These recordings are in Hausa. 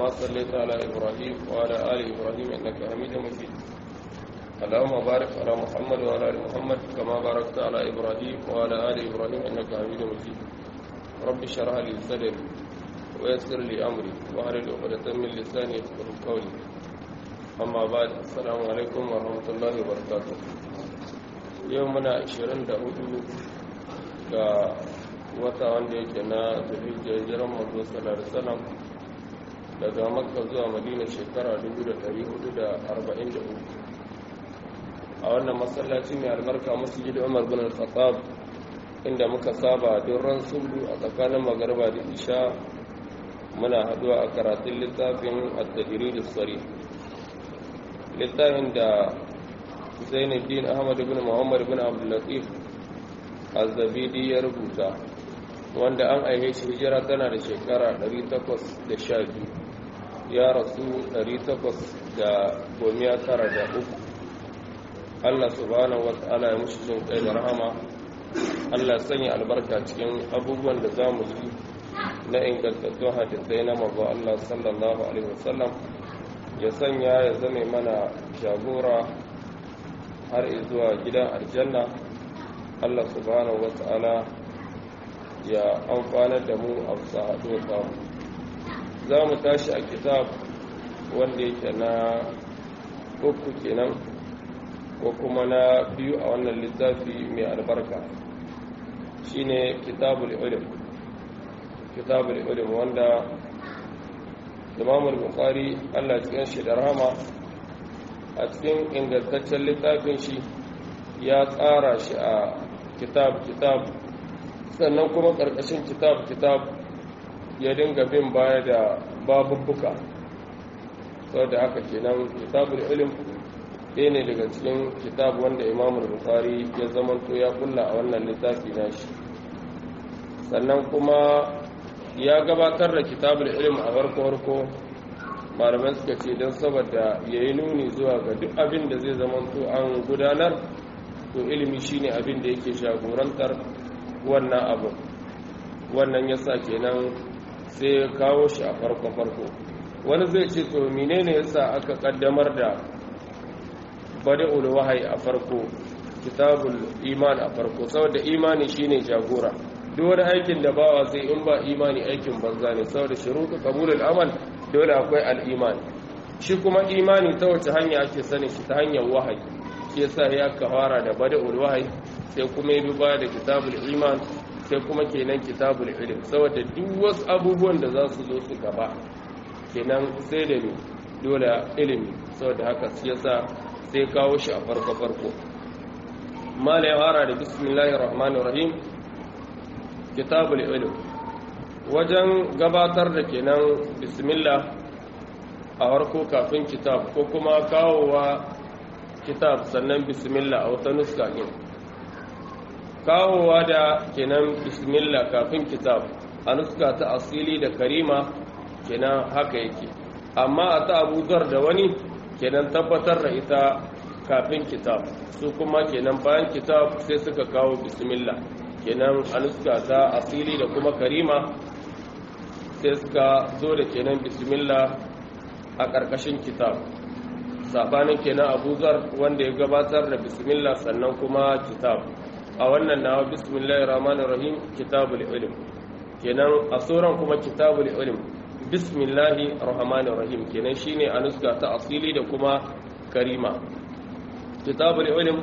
كما صليت على إبراهيم وعلى آل إبراهيم إنك حميد مجيد اللهم بارك على محمد وعلى آل محمد كما باركت على إبراهيم وعلى آل إبراهيم إنك حميد مجيد رب اشرح لي صدري ويسر لي أمري واحلل عقدة من لساني يفقهوا قولي أما بعد السلام عليكم ورحمة الله وبركاته يومنا 24 ga wata wanda yake na zulhijja hijiran manzo sallallahu alaihi wasallam daga makka zuwa madina shekara 1443 a wannan masallaci mai albarka masjid umar bin al-khattab inda muka saba don ran sulhu a tsakanin magarba da isha muna haduwa a karatun littafin at-tajrid as-sarih littafin da Zainuddin Ahmad ibn Muhammad ibn Abdul Latif Az-Zabidi ya rubuta wanda an aihe shi hijira tana da shekara 812 ya rasu 893 Allah subhanahu wata'ala ya mushi jin kai da rahama Allah sanya albarka cikin abubuwan da za mu ji na ingantattun hadisai na mabu Allah sallallahu alaihi wasallam ya sanya ya zame mana jagora har zuwa gidan aljanna Allah subhanahu wata'ala ya amfanar da mu a bisa haɗuwa samu za mu tashi a kitab wanda yake na uku kenan ko kuma na biyu a wannan littafi mai albarka shine kitabul ilm kitabul ilm wanda Imam al-Bukhari Allah cikin shi da rahama a cikin ingantaccen littafin shi ya tsara shi a kitab kitab sannan kuma ƙarƙashin kitab kitab ya dinga bin baya da babubbuka sau da haka kenan kitabul ilim ɗaya ne daga cikin kitab wanda imamul bukari ya zamanto ya kulla a wannan littafi nashi sannan kuma ya gabatar da kitabul ilim a farko-farko malaman suka ce don saboda ya yi nuni zuwa ga duk abin da zai zamanto an gudanar to ilimi shine abin da yake jagorantar wannan abu wannan yasa kenan sai ya kawo shi a farko-farko wani zai ce to menene yasa aka kaddamar da bada'ul wahayi a farko kitabul iman a farko saboda imani shine jagora duk wani aikin da bawa sai in ba imani aikin banza ne saboda shuruɗu qabulul amal dole akwai al-iman shi kuma imani ta wace hanya ake sanin shi ta hanyar wahayi shi yasa ya kawara da bada'ul wahayi sai kuma yi baya da kitabul iman sai kuma kenan kitabul ilm saboda duk wasu abubuwan da za su zo su gaba kenan sai da ni dole ilimi saboda haka shi yasa sai kawo shi a farko farko mala ya fara da bismillahir rahmanir rahim kitabul ilm wajen gabatar da kenan bismillah a farko kafin kitab ko kuma kawowa kitab sannan bismillah a wata nuska ɗin kawowa da kenan bismillah kafin kitab a nuska ta asili da karima kenan haka yake amma a ta abuzar da wani kenan tabbatar da ita kafin kitab su kuma kenan bayan kitab sai suka kawo bismillah kenan a nuska ta asili da kuma karima sai suka zo da kenan bismillah a ƙarƙashin kitab sabanin kenan abuzar wanda ya gabatar da bismillah sannan kuma kitab a wannan nawa bismillahir rahmanir rahim kitabul ilm kenan a sauran kuma kitabul ilm bismillahir rahmanir rahim kenan shine a nuska ta asili da kuma karima kitabul ilm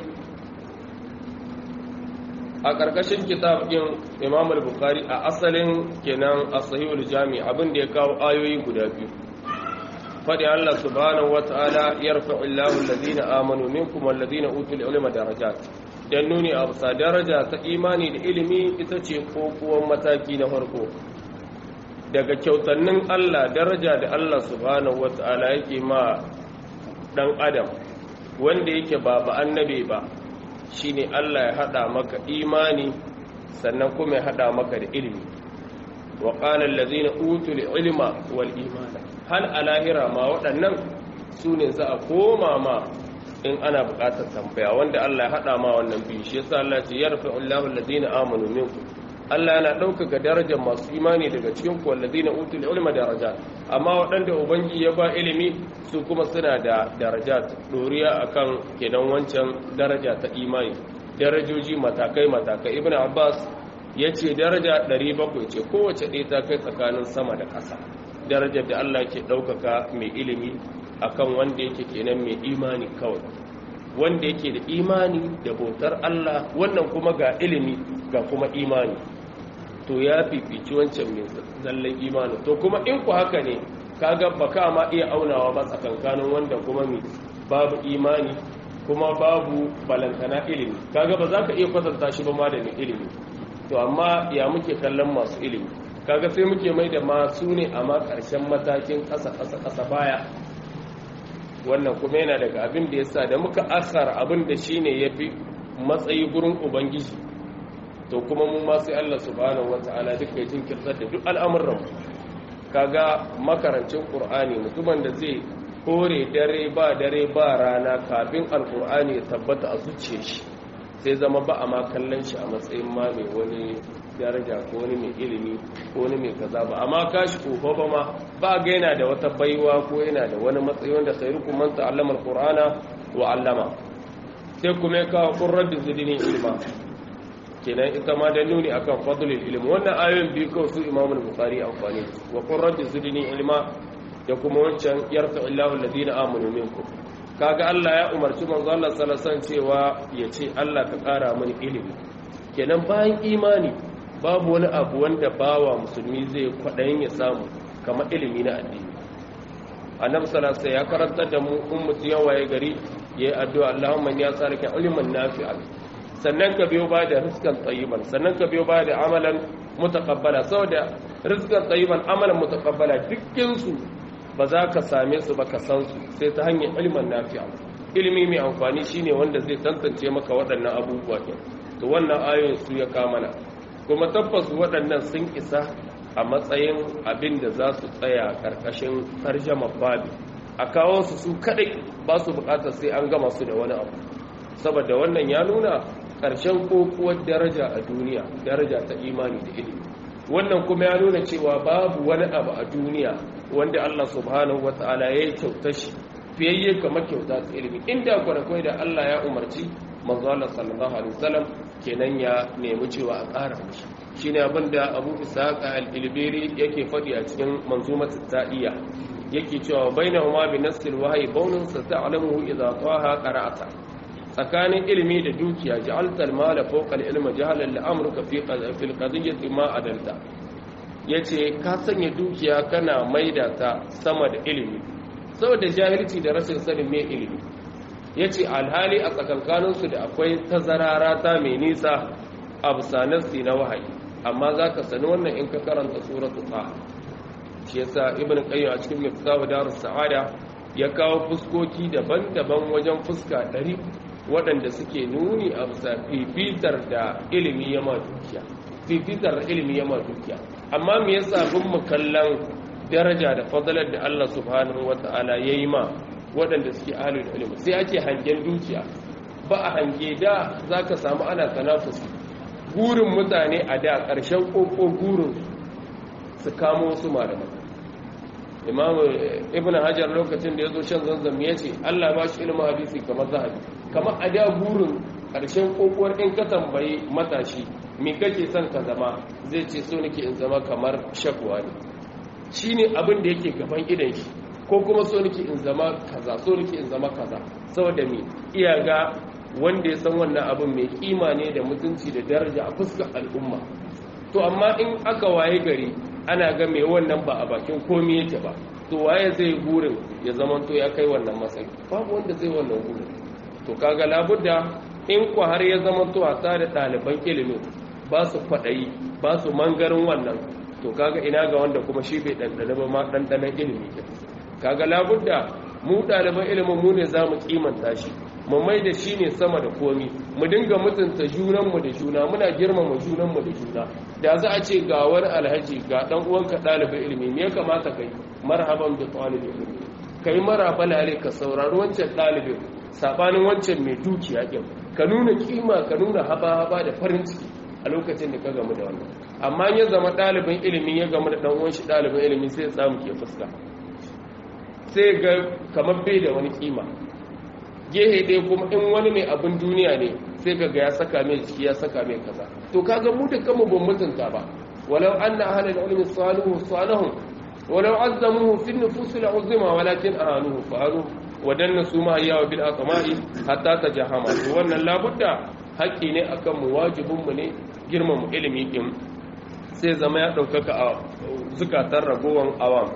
a ƙarƙashin kitab ɗin imam al-bukhari a asalin kenan a sahihul jami abin da ya kawo ayoyi guda biyu faɗi Allah subhanahu wata'ala yarfa'u Allahu alladhina amanu minkum walladhina utul ilma darajat dan nuni a bisa daraja ta imani da ilimi ita ce kokuwan mataki na farko daga kyautannin Allah daraja da Allah subhanahu wata'ala yake ma dan adam wanda yake ba ba annabi ba shine Allah ya hada maka imani sannan kuma ya hada maka da ilimi wa qala allazina utul ilma wal imana hal alahira ma waɗannan su ne za a koma ma in ana buƙatar tambaya wanda Allah ya haɗa ma wannan biyu shi yasa Allah ce yarfa Allahu allazina amanu minkum Allah yana ɗaukaka darajar masu imani daga cikin kwallazi na utul ilma daraja amma waɗanda ubangi ya ba ilimi su kuma suna da daraja ɗoriya akan kenan wancan daraja ta imani darajoji matakai matakai ibn abbas ya ce daraja 700 ce kowace ɗaya ta kai tsakanin sama da ƙasa darajar da Allah ke ɗaukaka mai ilimi akan wanda yake kenan mai imani kawai wanda yake da imani da bautar Allah wannan kuma ga ilimi ga kuma imani to ya fifici wancan mai zallan imani to kuma in ku haka ne kaga baka ma iya aunawa ba tsakankanin wanda kuma mai babu imani kuma babu balantana ilimi kaga ba za ka iya kwatanta shi ba ma da mai ilimi to amma ya muke kallon masu ilimi kaga sai muke mai da masu ne amma ƙarshen matakin ƙasa ƙasa ƙasa baya wannan kuma yana daga abin da ya sa da muka asar abin da shi ne ya fi matsayi gurin ubangiji to kuma mu ma sai Allah subhanahu wata'ala duka ya jinkirtar da duk al'amuran kaga makarancin qur'ani mutumin da zai kore dare ba dare ba rana kafin alqur'ani ya tabbata a zuciyar shi sai zama ba a ma kallon shi a matsayin ma mai wani daraja ko wani mai ilimi ko wani mai kaza ba amma kashi kofa ba ma ba ga yana da wata baiwa ko yana da wani matsayi wanda khairukum man ta'allama alqur'ana wa 'allama sai kuma ya kawo qurrat zidni ilma kenan ita ma da nuni akan fadlul ilmi wannan ayoyin biyu kawai su imamu bukhari amfani wa qurrat zidni ilma da kuma wancan yarfa illahu alladhina amanu minkum kaga Allah ya umarci manzo Allah sallallahu alaihi wasallam cewa yace Allah ka kara mini ilimi kenan bayan imani babu wani abu wanda bawa musulmi zai kwaɗayin ya samu kamar ilimi na addini annabi sallallahu alaihi ya karanta da mu in mutum ya waye gari yayi addu'a Allahumma ya tsarka ilman nafi'an sannan ka biyo ba da rizqan tayyiban sannan ka biyo ba da amalan mutaqabbala saboda rizqan tayyiban amalan mutaqabbala dukkan su ba za ka same su ba ka san su sai ta hanyar ilman nafi'a ilimi mai amfani shine wanda zai tantance maka waɗannan abubuwa to wannan ayoyin su ya kamana kuma tabbas waɗannan sun isa a matsayin abin da za su tsaya ƙarƙashin tarjama babi a kawo su su kaɗai ba su buƙatar sai an gama su da wani abu saboda wannan ya nuna ƙarshen kokuwar daraja a duniya daraja ta imani da ilimi wannan kuma ya nuna cewa babu wani abu a duniya wanda Allah subhanahu wata'ala ya yi kyauta shi fiyayye kamar kyauta ta ilimi inda kwanakwai da Allah ya umarci manzo Allah sallallahu alaihi wasallam kenan ya nemi cewa a ƙara mishi shine abin da Abu Ishaq al-Ilbiri yake faɗi a cikin manzumat ta'iyya yake cewa bainahuma bi nasil wahyi bawnun sata'lamuhu idza taha qara'ata tsakanin ilimi da dukiya ja'alta al-mala fawqa al-ilmi jahalan la'amruka fi fi al-qadiyyati ma adalta yace ka sanya dukiya kana maida ta sama da ilimi saboda jahilci da rashin sanin me ilimi ya ce alhali a tsakankaninsu da akwai tazarara ta mai nisa a bisanarsi na wahayi amma za ka sani wannan in ka karanta suratu ta shi yasa ibn qayyim a cikin miftahu darus sa'ada ya kawo fuskoki daban-daban wajen fuska ɗari waɗanda suke nuni a bisa fifitar da ilimi ya ma dukiya fifitar da ilimi ya ma dukiya amma me yasa bin mu kallon daraja da fadalar da Allah subhanahu wata'ala yayi ma waɗanda suke ahalul ilimi sai ake hangen dukiya ba a hange da za ka samu ana tanafusi gurin mutane a da ƙarshen ƙoƙo gurin su kamo wasu malamai imamu ibn hajar lokacin da ya zo shan zanzam ya ce allah ba shi ilimin hadisi kamar zahabi kamar a da gurin ƙarshen ƙoƙuwar in ka tambayi matashi me kake son ka zama zai ce so nake in zama kamar shakwa ne shi ne abin da yake gaban idan shi ko kuma so nake in zama kaza so nake in zama kaza saboda me iya ga wanda ya san wannan abin mai kima ne da mutunci da daraja a fuskar al'umma to amma in aka waye gari ana ga mai wannan ba a bakin komai yake ba to waye zai gurin ya zama to ya kai wannan matsayi babu wanda zai wannan gurin to kaga labudda in ku har ya zama to a da ɗaliban ilimin ba su kwaɗayi ba su mangarin wannan to kaga ina ga wanda kuma shi bai ɗanɗana ba ma ɗanɗanan ilimi ke kaga labudda mu ɗaliban ilimin mu ne za mu kimanta shi mu mai da shi ne sama da komi mu dinga mutunta junanmu da juna muna girmama junanmu da juna da za a ce ga wani alhaji ga ɗan uwanka ɗalibin ilimi me ya kamata kai marhaban da ɗalibin ilimi kai maraba lale ka saurari wancan ɗalibin sabanin wancan mai dukiya ɗin ka nuna kima ka nuna haba-haba da farin ciki a lokacin da ka gamu da wannan amma ya zama ɗalibin ilimin ya gamu da ɗan uwan shi ɗalibin ilimin sai ya samu ke fuska sai ga kamar bai da wani kima gehe dai kuma in wani mai abin duniya ne sai ka ga ya saka mai jiki ya saka mai kaza to kaga mu da kanmu ban mutunta ba walau anna ahlul ilmi salihu salihun walau azzamuhu fi nufus al'uzma walakin ahanuhu fa'alu wadanna su ma yawa bil aqmai hatta tajahama to wannan labudda haƙƙi ne akan mu wajibin mu ne girmama ilimi din sai zama ya ɗaukaka a zukatan ragowan awam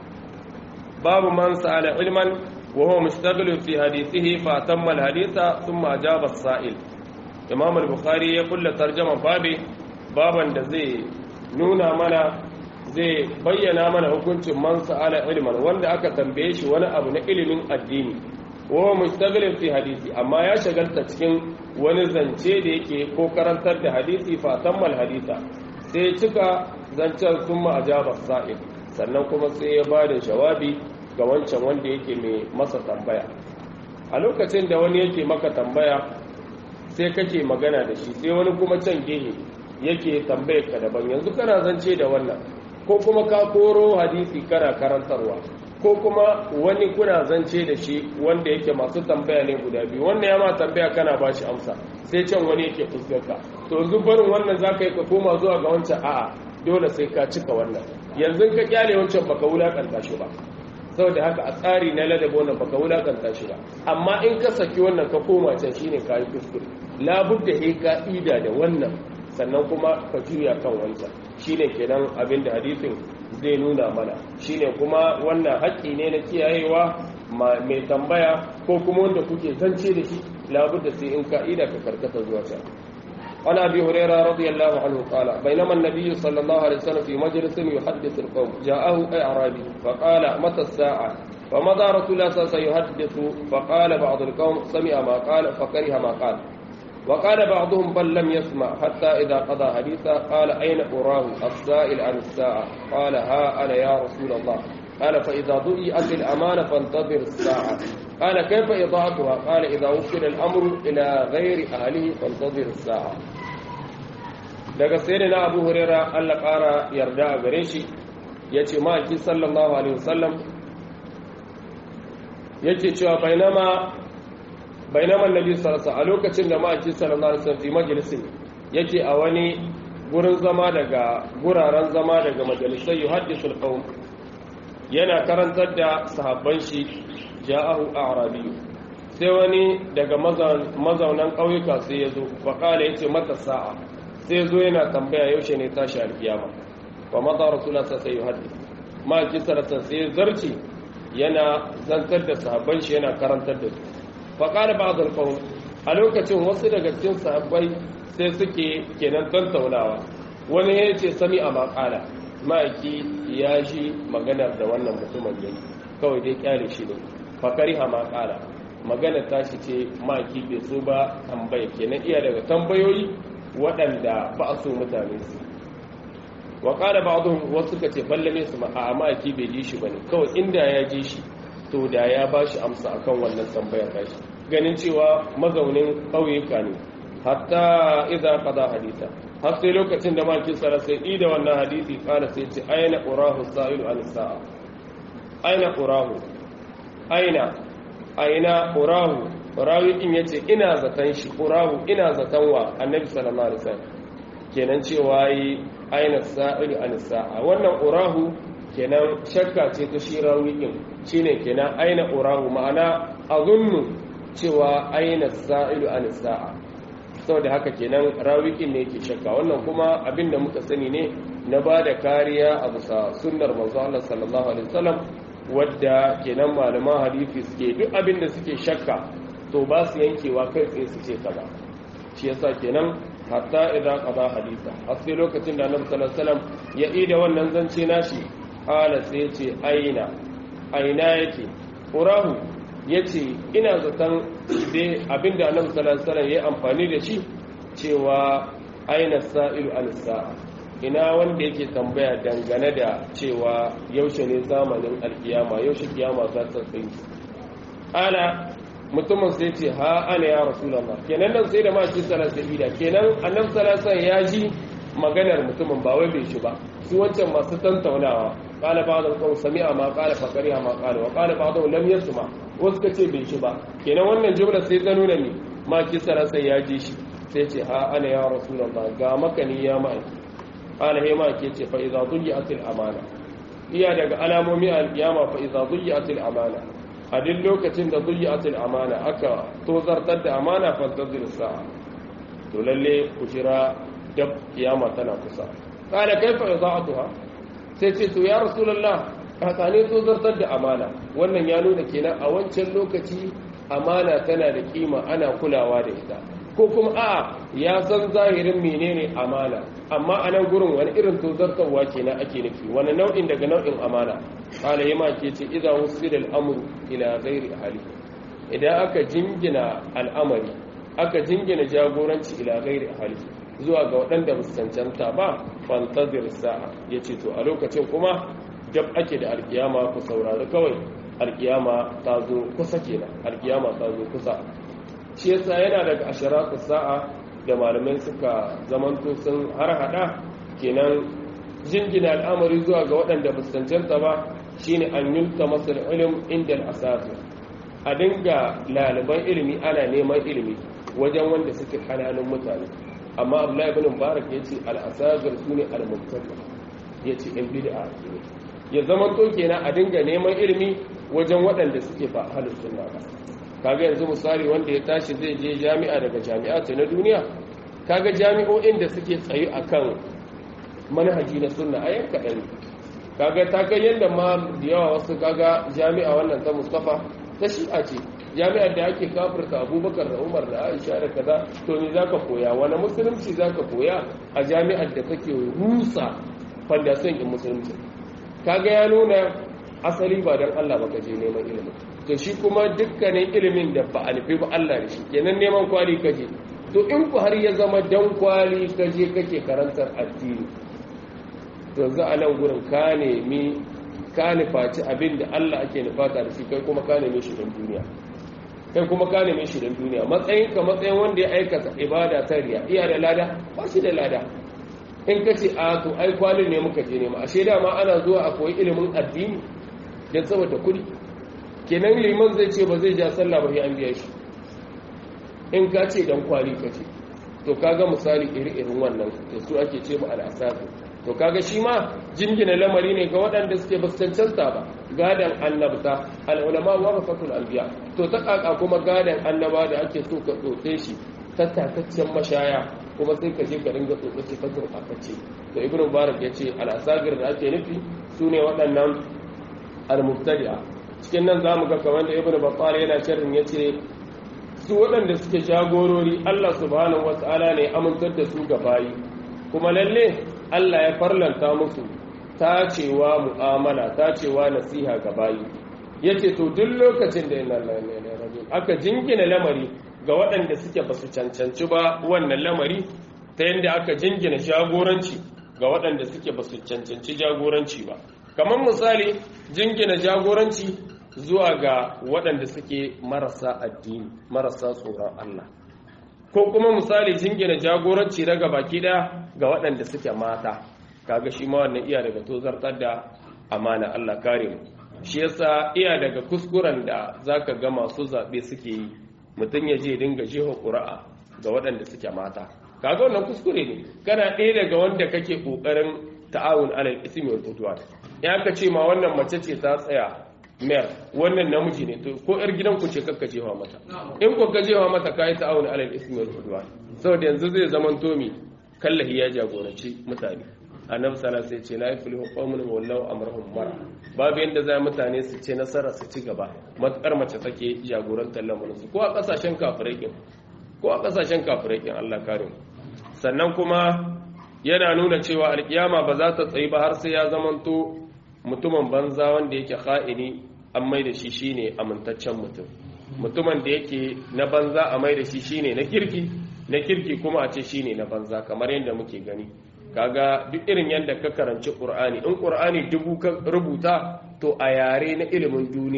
babu man sa'ala ilman wa huwa mustaghilun fi hadithihi fa tamma al-haditha thumma ajaba as-sa'il imam al-bukhari ya kulla tarjama babi baban da zai nuna mana zai bayyana mana hukuncin man sa'ala ilman wanda aka tambaye shi wani abu na ilimin addini wa huwa mustaghilun fi hadisi amma ya shagalta cikin wani zance da yake ko karantar da hadisi fa tamma al-haditha sai cika zancen thumma ajaba as-sa'il sannan kuma sai ya bada jawabi ga wancan wanda yake mai masa tambaya a lokacin da wani yake maka tambaya sai kake magana da shi sai wani kuma can gehe yake tambayar ka daban yanzu kana zance da wannan ko kuma ka koro hadisi kana karantarwa ko kuma wani kuna zance da shi wanda yake masu tambaya ne guda biyu wannan ya ma tambaya kana ba shi amsa sai can wani yake fuskarka to yanzu barin wannan za ka yi ka koma zuwa ga wancan a'a dole sai ka cika wannan yanzu ka kyale wancan baka wulakanta shi ba saboda haka a tsari na ladabi wannan baka wulakanta shi ba amma in ka saki wannan ka koma can shine kayi kuskure labudda he ka ida da wannan sannan kuma ka juya kan wancan shine kenan abin da hadisin zai nuna mana shine kuma wannan haƙƙi ne na kiyayewa mai tambaya ko kuma wanda kuke zance da shi labudda sai in ka ida ka karkata zuwa can عن ابي هريره رضي الله عنه قال بينما النبي صلى الله عليه وسلم في مجلس يحدث القوم جاءه اعرابي فقال متى الساعه فمضى رسول الله صلى الله عليه وسلم يحدث فقال بعض القوم سمع ما قال فكره ما قال وقال بعضهم بل لم يسمع حتى اذا قضى حديثا قال اين اراه السائل عن الساعه قال ها انا يا رسول الله قال فاذا ضيئت الامانه فانتظر الساعه قال كيف إضاعتها قال إذا وكل الأمر إلى غير أهله فانتظر الساعة daga sai na abu hurera allah ƙara yarda a gare shi ya ce ma'aiki sallallahu alaihi wasallam yake cewa bainama bainama nabi sarasa a lokacin da ma'aiki sallallahu alaihi wasallam fi majalisin yake a wani gurin zama daga guraren zama daga majalisai yuhaddisul qawm yana karantar da sahabban shi ja'ahu a'rabi sai wani daga mazaunan ƙauyuka sai ya zo faƙala ya ce mata sa'a sai zo yana tambaya yaushe ne tashi alkiyama wa maza rasula sa sai yuhaddi ma kisarsa sai zarci yana zantar da sahabban shi yana karantar da su faƙala ba da a lokacin wasu daga cikin sahabbai sai suke kenan tantaunawa wani ya ce sami a maƙala ma'aiki ya shi maganar da wannan mutumin yayi kawai dai kyale shi ne fakari ha maƙala magana tashi ce maki bai so ba tambaya kenan iya daga tambayoyi waɗanda ba a so mutane su wa ƙara ba wasu ka ce ballame su ma a maki bai ji shi bane kawai inda ya ji shi to da ya ba shi amsa akan wannan tambayar tashi ganin cewa mazaunin ƙauyuka ne hatta idza qada hadisa har sai lokacin da maki sara sai ida wannan hadisi kana sai ce aina qurahu sa'ilu an sa'a aina qurahu aina aina urahu rawi din yace ina zaton shi urahu ina zaton wa annabi sallallahu alaihi wasallam kenan cewa yi aina sa'ilu an sa'a wannan urahu kenan shakka ce ta shi rawi din shine kenan aina urahu ma'ana azunnu cewa aina sa'ilu an sa'a saboda haka kenan rawi din ne yake shakka wannan kuma abinda muka sani ne na bada kariya a bisa sunnar manzo Allah sallallahu alaihi wasallam wadda kenan malaman hadisi suke duk abin da suke shakka to ba su yankewa kai tsaye su ce kaza shi yasa kenan hatta idan qada hadisa har sai lokacin da Annabi sallallahu alaihi wasallam ya ida wannan zance nashi qala sai ya ce aina aina yake urahu yace ina zaton dai abinda Annabi sallallahu alaihi wasallam ya amfani da shi cewa aina sa'ilu al-sa'a ina wanda yake tambaya dangane da cewa yaushe ne zamanin alkiyama yaushe kiyama za ta tsayi ala mutumin sai ce ha ana ya rasulullah kenan nan sai da ma ci sallallahu da kenan annabi sallallahu alaihi ya ji maganar mutumin ba wai bai shi ba su wancan masu tantaunawa qala ba'd al-qawm sami'a ma qala fa qariya ma qala wa qala ba'd lam yasma wasu kace bai shi ba kenan wannan jumla sai ta nuna ni ma ci sallallahu ya ji shi sai ce ha ana ya rasulullah ga makani ya mai qala he ma ke ce fa idza duliyatil amana iya daga alamomi al-qiyama fa idza duliyatil amana a duk lokacin da duliyatil amana aka tozartar da amana fantazir sa'a to lalle ku jira dab kiyama tana kusa qala kaifa idaatuha sai ce to ya rasulullah kakane tozartar da amana wannan ya nuna kenan a wancan lokaci amana tana da kima ana kulawa da ita ko kuma a'a ya san zahirin menene amana amma a nan gurin wani irin tozartarwa kenan ake nufi wani nau'in daga nau'in amana kala yama ke ce idza wusila al-amru ila ghairi ahli idan aka jingina al'amari aka jingina jagoranci ila ghairi ahli zuwa ga waɗanda ba su cancanta ba fantazir sa'a yace to a lokacin kuma dab ake da alkiyama ku saurari kawai alkiyama ta zo kusa kenan alkiyama ta zo kusa shi yasa yana daga asharatu sa'a da malamai suka zamanto sun har hada kenan jingina al'amari zuwa ga waɗanda ba su cancanta ba shine an yulta masal ilm inda al a dinga laliban ilimi ana neman ilimi wajen wanda suke hananun mutane amma abdullahi ibn mubarak yace al-asagir sune al-mubtadi yace in bid'a ne ya zamanto kenan a dinga neman ilimi wajen waɗanda suke ba ahlus sunna ba kaga yanzu misali wanda ya tashi zai je jami'a daga jami'atu na duniya kaga jami'o'in da suke tsayi akan manhaji na sunna a yanka ɗan kaga ta kai yadda ma da yawa wasu kaga jami'a wannan ta mustafa ta shi'a ce jami'ar da ake kafirta abubakar da umar da aisha da kaza to ni zaka koya wani musulunci zaka koya a jami'ar da kake rusa fandason in musulunci kaga ya nuna asali ba don allah ba ka je neman ilimin to shi kuma dukkanin ilimin da ba a nufi ba Allah da shi kenan neman kwali kaje to in ku har ya zama dan kwali kaje kake karantar addini to za a nan gurin ka nemi ka nufaci abin da Allah ake nufata da shi kai kuma ka nemi shi don duniya kai kuma ka nemi shi don duniya matsayin ka matsayin wanda ya aikata ibada ta riya iya da lada ba shi da lada in ka ce a to ai kwalin ne muka je nema ashe dama ana zuwa a koyi ilimin addini don saboda kuɗi kenan liman zai ce ba zai ja sallah ba an biya shi in ka ce dan kwali ka ce to kaga misali iri-irin wannan to su ake ce mu al'asafi to kaga shi ma jingina lamari ne ga waɗanda suke ba cancanta ba gadan annabta al'ulama wa rafatul anbiya to ta kaka kuma gadan annaba da ake so ka tsotse shi ta tataccen mashaya kuma sai ka je ka ringa tsotse ta gurɓatacce to ibnu mubarak ya ce al'asagir da ake nufi su ne waɗannan al-mubtadi'a cikin nan za mu ga kamar da ibn battal yana sharrin ya ce su waɗanda suke jagorori Allah subhanahu wata'ala ne amintar da su ga bayi kuma lalle Allah ya farlanta musu tacewa mu'amala tacewa nasiha ga bayi yace to duk lokacin da inna lillahi wa inna ilaihi aka jingina lamari ga waɗanda suke basu cancanci ba wannan lamari ta yadda aka jingina jagoranci ga waɗanda suke basu cancanci jagoranci ba kamar misali jingina jagoranci zuwa ga waɗanda suke marasa addini marasa tsoron Allah ko kuma misali jingina jagoranci daga baki ɗaya ga waɗanda suke mata kaga shi ma wannan iya daga tozartar da amana Allah kare mu shi yasa iya daga kuskuren da zaka ga masu zaɓe suke yi mutum ya je dinga jefa ƙura'a ga waɗanda suke mata kaga wannan kuskure ne kana ɗaya daga wanda kake ƙoƙarin ta'awun alal ismi wal udwan ya ka ce ma wannan mace ce ta tsaya mayar wannan namiji ne to ko yar gidan ku ce kakka jewa mata in ku ka jewa mata kai ta'awun alal ismi wal udwan saboda yanzu zai zaman tomi kallahi ya jagoranci mutane annabi sallallahu alaihi ce la yaflihu qaumun wallahu amrahum mar babu yanda za mutane su ce nasara su ci gaba matkar mace take jagorantar lamarin su ko a kasashen kafirai kin ko a kasashen kafirai kin Allah kare mu sannan kuma yana nuna cewa alkiyama ba za ta tsayi ba har sai ya zamanto mutumin banza wanda yake kha'ini an mai da shi shine amintaccen mutum mutumin da yake na banza a mai da shi shine na kirki na kirki kuma a ce shine na banza kamar yadda muke gani kaga duk irin yadda ka karanci qur'ani in qur'ani dubu ka rubuta to a yare na ilimin duniya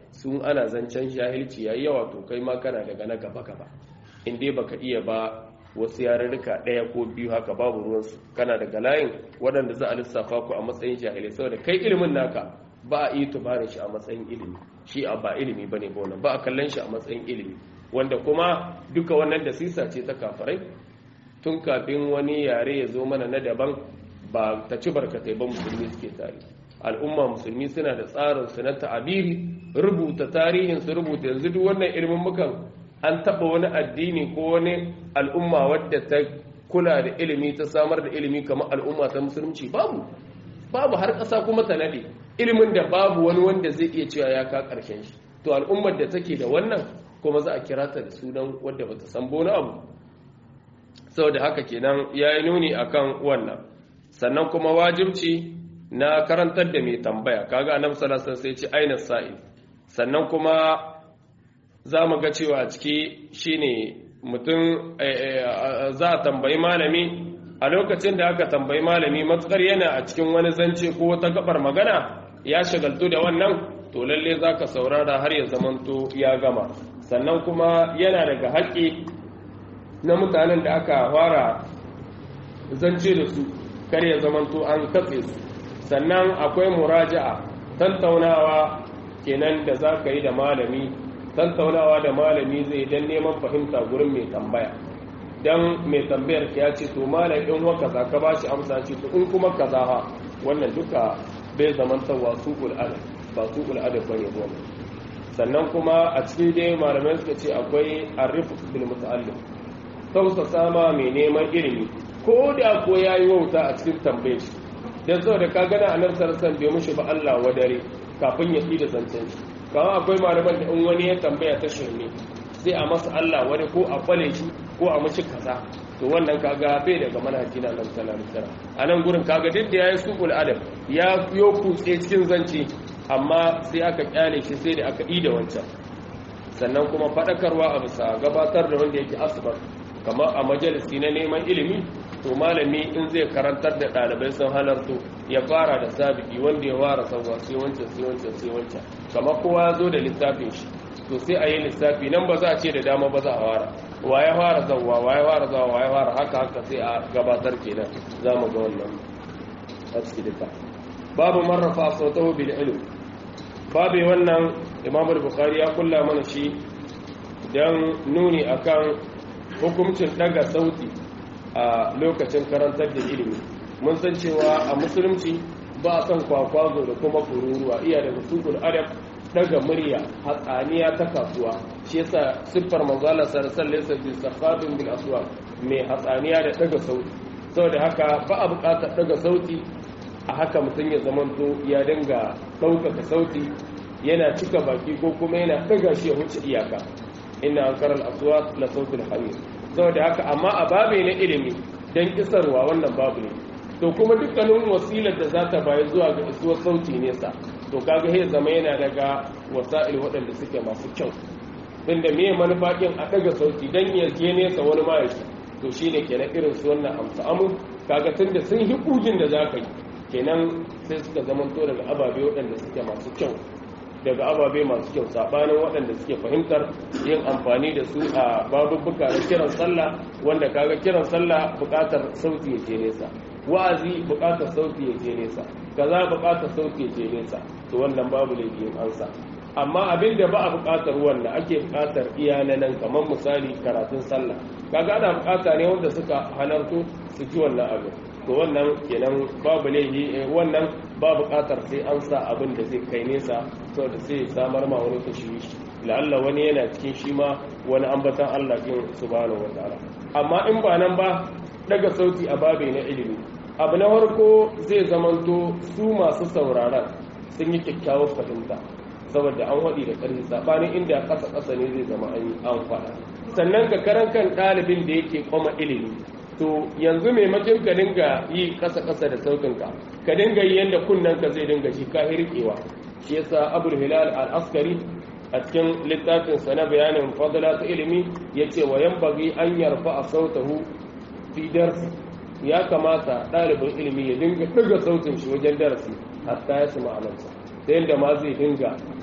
sun ana zancen jahilci yayi yawa to kai ma kana daga na gaba gaba in dai baka iya ba wasu yarurruka ɗaya ko biyu haka babu ruwansu kana daga layin waɗanda za a lissafa ku a matsayin jahilai saboda kai ilimin naka ba a iya tubarin shi a matsayin ilimi shi a ba ilimi bane ba wannan ba a kallon shi a matsayin ilimi wanda kuma duka wannan da sisa ce ta kafarai tun kafin wani yare ya zo mana na daban ba ta ci barkatai ba musulmi suke tare al'umma musulmi suna da tsarin su na ta'abiri rubuta tarihin su rubuta yanzu duk wannan ilimin mukan an taɓa wani addini ko wani al'umma wadda ta kula da ilimi ta samar da ilimi kamar al'umma ta musulunci babu babu har ƙasa kuma ta nade ilimin da babu wani wanda zai iya cewa ya ka ƙarshen shi to al'ummar da take da wannan kuma za a kira ta da sunan wadda bata san bona abu saboda haka kenan ya yi nuni akan wannan sannan kuma wajibci na karantar da mai tambaya kaga annabi sallallahu alaihi wasallam sai ce aina sa'i sannan kuma za mu ga cewa ciki shine mutum za a tambayi malami a lokacin da aka tambayi malami matsar yana a cikin wani zance ko wata gabar magana ya shagaltu da wannan to lalle za ka saurara har ya zamanto ya gama sannan kuma yana daga haƙƙi na mutanen da aka fara zance da su kar ya zamanto an katse su sannan akwai muraja'a tantaunawa kenan da za ka yi da malami tantaunawa da malami zai dan neman fahimta gurin mai tambaya dan mai tambayar ya ce to malam in wa kaza ka bashi amsa ce to in kuma kaza ha wannan duka bai zaman tawa suqul adab ba suqul adab bane wannan sannan kuma a cikin dai malamai suka ce akwai arifq bil muta'allim tausa sama mai neman ilimi ko da ko yayi wauta a cikin tambayar shi dan saboda ka gana annabi sallallahu alaihi wasallam bai mushi ba Allah wadare kafin ya da zancen shi kawai akwai malaman da in wani ya tambaya ta shirme sai a masa Allah wani ko a kwale shi ko a mashi kaza to wannan kaga bai daga manhaji na nan sallallahu alaihi a nan gurin kaga duk da yayi suqul adab ya yo kutse cikin zance amma sai aka kyale shi sai da aka ida wancan sannan kuma fadakarwa a bisa gabatar da wanda yake asbar kamar a majalisi na neman ilimi to malami in zai karantar da ɗalibai sun halarto ya fara da sabiki wanda ya wara sauwa sai wancan sai wancan sai wancan kamar kowa ya zo da littafin shi to sai a yi lissafi nan ba za a ce da dama ba za a wara wa ya fara zauwa wa ya fara zauwa wa ya fara haka haka sai a gabatar kenan za mu ga wannan a ciki duka babu marrafa sautahu bil ilm babu wannan imam bukhari ya kulla mana shi dan nuni akan hukuncin daga sauti a lokacin karantar da ilimi mun san cewa a musulunci ba a son kwakwazo da kuma kururuwa iya daga sukul adab daga murya hatsaniya ta kasuwa shi yasa siffar manzala sarsalin sabbin safafin bil aswa mai hatsaniya da daga sauti saboda haka ba a buƙatar daga sauti a haka mutum ya zamanto ya dinga ɗaukaka sauti yana cika baki ko kuma yana daga shi ya wuce iyaka inna ankara al-aswat la sautul hamir saboda haka amma a babe na ilimi dan kisarwa wannan babu ne to kuma dukkanin wasilar da za ta bayi zuwa ga isuwar sauti nesa to kaga sai zama yana daga wasa'il waɗanda suke masu kyau inda me manufa din a daga sauti dan ya je nesa wani ma yake to shine kenan irin su wannan amsa amu kaga tunda sun hi kugin da za ka yi kenan sai suka zamanto daga ababe waɗanda suke masu kyau daga ababe masu kyau sabanin waɗanda suke fahimtar yin amfani da su a babubuka na kiran sallah wanda kaga kiran sallah buƙatar sauti ya je nesa wa'azi buƙatar sauti ya je nesa kaza buƙatar sauti ya je nesa to wannan babu laifin ansa amma abin da ba a buƙatar wanda ake buƙatar iya na nan kamar misali karatun sallah kaga ana buƙata ne wanda suka halarto su ji wannan abin to wannan kenan babu laifi wannan ba buƙatar sai an sa abin da zai kai nesa saboda sai samar ma wani tashwishi la'alla wani yana cikin shi ma wani ambatan Allah din subhanahu wataala amma in ba nan ba daga sauti a babe na ilimi abu na farko zai zamanto su masu sauraron sun yi kyakkyawar fahimta saboda an waɗi da ƙarfi saɓanin inda ƙasa ƙasa ne zai zama an yi an faɗa sannan ka karan kan ɗalibin da yake kwama ilimi to yanzu maimakon ka dinga yi ƙasa-ƙasa da sautinka ka dinga yi yadda kunnen ka zai dinga shi ka hirkewa shi yasa abul hilal al-askari a cikin littafin sa na bayanin fadla ta ilimi yace wa yanbaghi an yarfa a sautahu fi darsi ya kamata ɗalibin ilimi ya dinga ɗaga sautin shi wajen darasi hatta ya sama alansa ta yadda ma zai dinga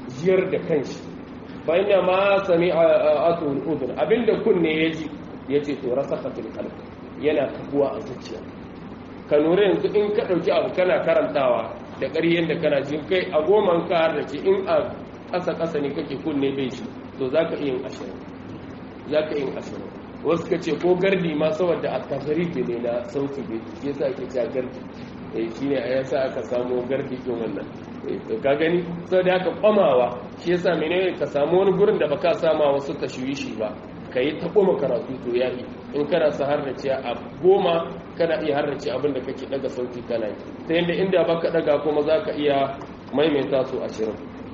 jiyar da kanshi fa inna ma sami'a atul udhun abinda kunne yaji yace to rasakhatul qalb yana kabuwa a zuciya ka lura yanzu in ka dauki abu kana karantawa da ƙaryen da kana jin kai a goman ka har da ce in a ƙasa ƙasa ne kake kunne bai shi to zaka iya yin ashirin zaka iya yin ashirin wasu ka ce ko gardi ma saboda a tasarifi ne na sauti bai shi yasa ake cewa gardi eh shine a yasa aka samu gardi din wannan ka gani saboda haka kwamawa shi yasa menene ka samu wani gurin da baka sama wasu tashwishi ba ka yi ta koma karatu to ya yi in kana sa harrace a goma kana iya harrace abin da kake daga sauti kana yi ta yadda inda baka daga kuma za ka iya maimaita su ashirin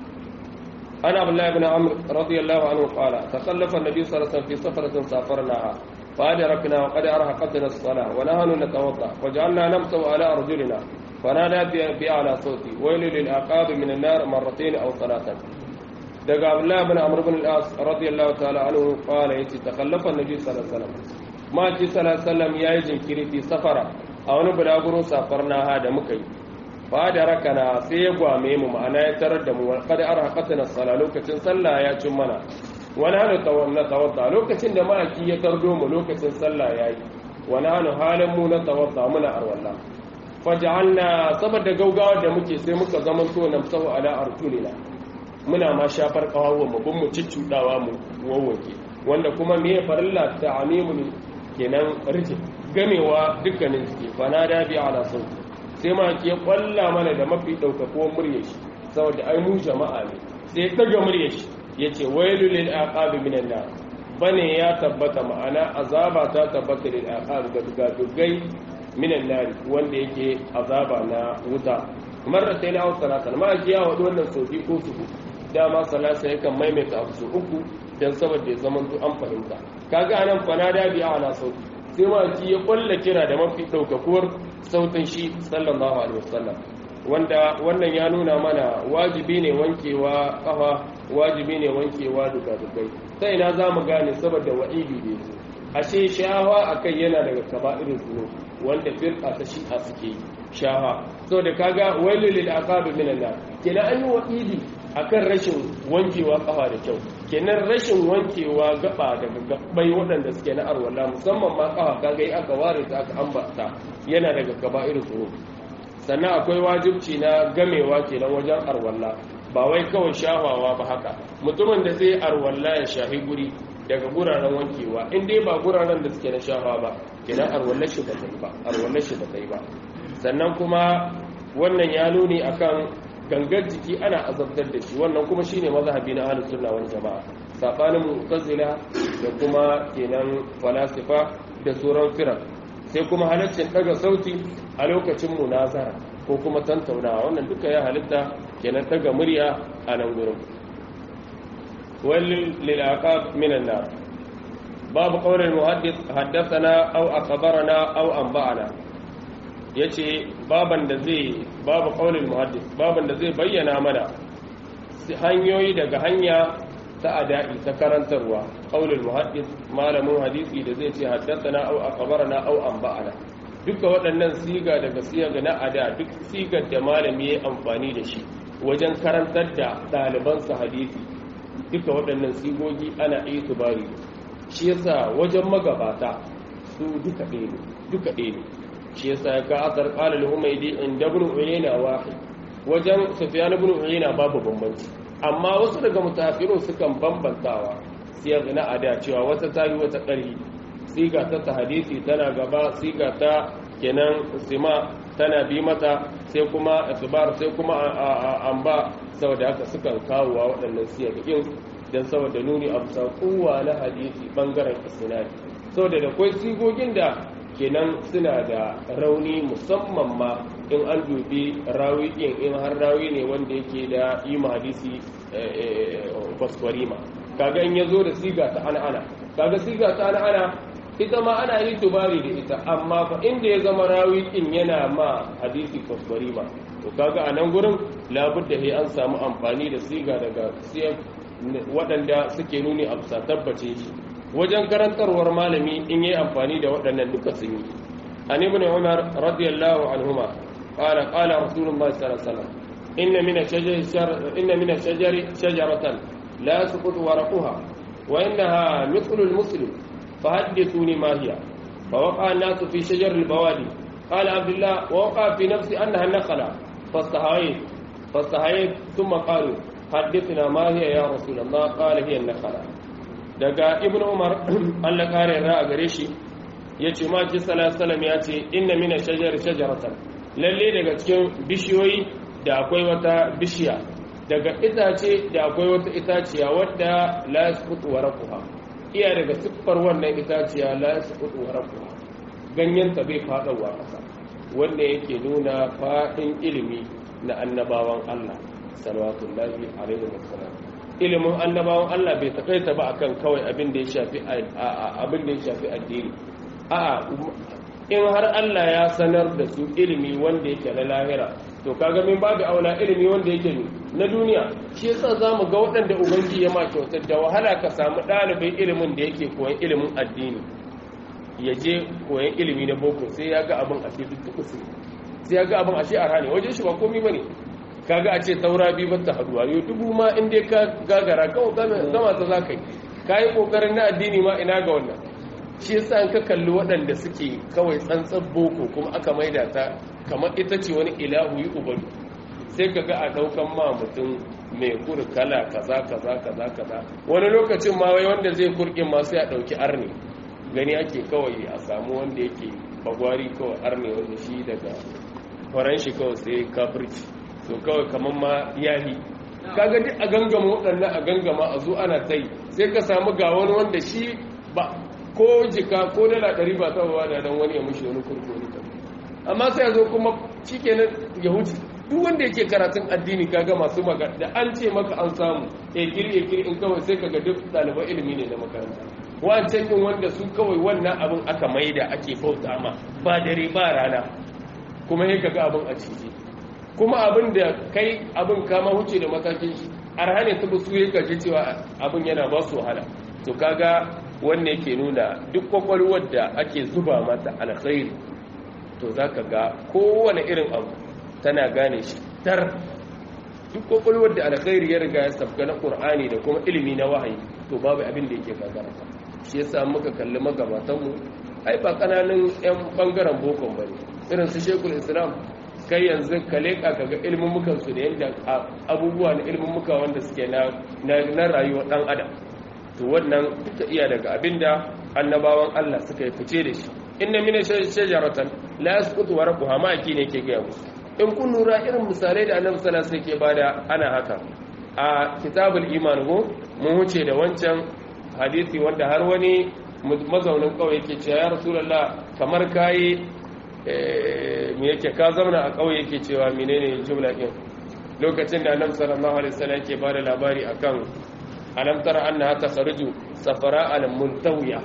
ana abdullahi ibn amr radiyallahu anhu qala takhallafa an-nabi sallallahu alaihi wasallam fi safaratin safarnaha فأدركنا وقد أرهقتنا الصلاة ونحن نتوضأ وجعلنا نمسو على أرجلنا فنادى بأعلى صوتي ويل للعقاب من النار مرتين أو ثلاثا daga abdullahi bin amr bin al-as radiyallahu ta'ala anhu qala yace takhallafa annabi sallallahu alaihi wasallam ma ji sallallahu alaihi wasallam yayi jinkiri fi safara a wani bulaguro safarna ha da muka yi fa da rakana sai ya gwame mu ma'ana ya tarar da mu qad arhaqatna sala lokacin sallah ya cin mana wani hanu tawanna tawadda lokacin da ma'aki ya tardo mu lokacin sallah yayi wani hanu halin mu na tawadda muna arwalla faj'alna saboda gaugawar da muke sai muka zaman to namsahu ala arjulina muna ma shafar kawawa mu bin mu ciccudawa mu wawwake wanda kuma me farilla ta amimun kenan rijin gamewa dukkanin suke fana da bi ala sauti sai ma ke kwalla mana da mafi daukakuwar murya shi saboda ai mu jama'a ne sai daga murya shi yace wailu lil aqabi minan nar bane ya tabbata ma'ana azaba ta tabbata lil aqabi ga dugai minan nar wanda yake azaba na wuta marar sai na hau salatan ma ya wadu wannan sofi ko su dama salasa yakan maimaita abu su uku don saboda ya zama an fahimta kaga anan fana da biya ala sauti sai ma ji ya kwalla kira da mafi ɗaukakuwar sautin shi sallallahu alaihi wasallam wanda wannan ya nuna mana wajibi ne wankewa kafa wajibi ne wankewa duka dukai sai na za mu gane saboda wa'idi ne ashe shawa akai yana daga kaba'irin zunub wanda firqa ta shi'a suke yi shawa saboda kaga wailul lil aqab minan nar kenan an yi wa'idi akan rashin wankewa kafa da kyau kenan rashin wankewa gaba daga gabbai waɗanda suke na arwala musamman ma kafa kaga aka ware ta aka ambata yana daga kaba'ir tsoro sannan akwai wajibci na gamewa kenan wajen arwalla ba wai kawai shafawa ba haka mutumin da zai arwalla ya shahi guri daga guraren wankewa in dai ba guraren da suke na shafa ba kenan arwallar shi ba ta yi ba arwallar shi ba ta yi ba sannan kuma wannan ya nuni akan gangar jiki ana azabtar da shi wannan kuma shine mazhabi na ahlus sunna wal jamaa sabanin mu'tazila da kuma kenan falasifa da sauran firar sai kuma halaccin daga sauti a lokacin munazara ko kuma tantaunawa wannan duka ya halitta kenan daga murya a nan gurin walil lil aqab minan nar babu qawlil muhaddith haddathana aw akhbarana aw anba'ana ya ce baban da zai babu ƙaunin muhaddis baban da zai bayyana mana hanyoyi daga hanya ta ada'i ta karantarwa ƙaunin muhaddis malamin hadisi da zai ce haddasana au akabarana au amba'ana duka waɗannan siga daga siga na ada duk sigar da malami ya amfani da shi wajen karantar da ɗalibansa hadisi duka waɗannan sigogi ana iya tubari shi yasa wajen magabata su duka ɗaya ne duka ɗaya ne shi yasa ya ka asar qala al-humaydi inda ibn uyayna wahid wajen sufyan ibn uyayna babu bambanci amma wasu daga mutafirun sukan bambantawa siyar na ada cewa wata tayi wata ƙari siga ta hadisi tana gaba siga ta kenan sima tana bi mata sai kuma isbar sai kuma amba saboda haka sukan kawo wa waɗannan siyagin dan saboda nuni a bisa kowa na hadisi bangaren isnadi saboda da kwai sigogin da kenan suna da rauni musamman ma in an dubi rawi ɗin in har rawi ne wanda yake da yi hadisi kwaskwarima kaga in ya zo da siga ta ana ana kaga siga ta ana ana ita ma ana yi tubari da ita amma fa inda ya zama rawi ɗin yana ma hadisi kwaskwarima to kaga a nan gurin labudda he an samu amfani da siga daga siyan waɗanda suke nuni a bisa tabbace shi wajen karantarwar malami in yi amfani da waɗannan duka sun yi an ibn umar radiyallahu anhuma qala qala rasulullah sallallahu alaihi wasallam inna min ash-shajari inna min ash-shajari shajaratan la yasqutu waraqaha wa innaha mithlu al-muslim fahaddithuni ma hiya فوقع الناس في شجر البوادي قال عبد الله ووقع في نفسي أنها النخلة فاستحييت فاستحييت ثم قالوا حدثنا ما هي يا رسول الله قال هي النخلة daga ibn umar Allah kare ra a gare shi yace ma ji sallallahu ya ce inna mina shajar shajaratan lalle daga cikin bishiyoyi da akwai wata bishiya daga itace da akwai wata itaciya wadda la yasqutu waraquha iya daga siffar wannan itaciya la yasqutu waraquha ganyen ta bai fadawa kasa wanda yake nuna fadin ilimi na annabawan Allah salawatullahi alaihi wasallam ilimin annabawan Allah bai takaita ba akan kawai abin da ya shafi abin da ya shafi addini a'a in har Allah ya sanar da su ilimi wanda yake na lahira to kaga min babu aula ilimi wanda yake na duniya shi yasa zamu ga waɗanda ubangiji ya ma kyautar da wahala ka samu ɗalibin ilimin da yake koyan ilimin addini ya je koyan ilimi na boko sai ya ga abin a ce duk sai ya ga abin a ce a rane wajen shi ba komai bane kaga a ce taura biyu ba ta haduwa yau dubu ma in dai ka gagara kawai gama ta za ka yi ka yi kokarin na addini ma ina ga wannan shi yasa an ka kalli waɗanda suke kawai tsantsan boko kuma aka maida ta kamar ita ce wani ilahu yi ubaru sai ka ga a ɗaukan ma mutum mai kuri kala kaza kaza kaza kaza wani lokacin ma wai wanda zai kurkin ma sai a ɗauki arni gani ake kawai a samu wanda yake bagwari kawai arni wanda shi daga faran shi kawai sai kafirci to kawai kamar ma yahi kaga duk a gangama waɗannan a gangama a zo ana ta yi sai ka samu ga wani wanda shi ba ko jika ko dala ɗari ba ta ba da dan wani ya mushi wani kurkuri amma sai ya zo kuma shi kenan ya huce duk wanda yake karatun addini kaga masu maka da an ce maka an samu ekiri ekiri in kawai sai kaga duk ɗaliban ilimi ne na makaranta wancan yin wanda su kawai wannan abin aka maida ake bauta ma ba dare ba rana kuma ya kaga abin a ciki kuma abin da kai abin kama huce da matakin shi arhane ta su ya gaji cewa abin yana ba su wahala to kaga wanne yake nuna duk kwakwalwar da ake zuba mata alkhairi to za ka ga kowane irin abu tana gane shi tar duk kwakwalwar da alkhairi ya riga ya sabga na ƙur'ani da kuma ilimi na wahayi to babu abin da yake gagara shi yasa muka kalli magabatanmu ai ba kananan yan bangaren bokon bane irin su shekul islam kai yanzu ka leƙa ka ga ilmummukansu da yadda abubuwa na ilmummuka wanda suke na rayuwar ɗan adam to wannan duka iya daga abinda annabawan Allah suka yi fice da shi inna mina shajaratan la yasqutu warqaha ma aki ne ke ga musu in kun lura irin misalai da annabi sallallahu alaihi wasallam ke bada ana haka a kitabul iman go mun huce da wancan hadisi wanda har wani mazaunin kawai yake cewa ya rasulullah kamar kai me yake ka zauna a ƙauye yake cewa menene jumla ɗin lokacin da annabi sallallahu alaihi wasallam yake bada labari akan alam tara annaha takhruju safara al muntawiya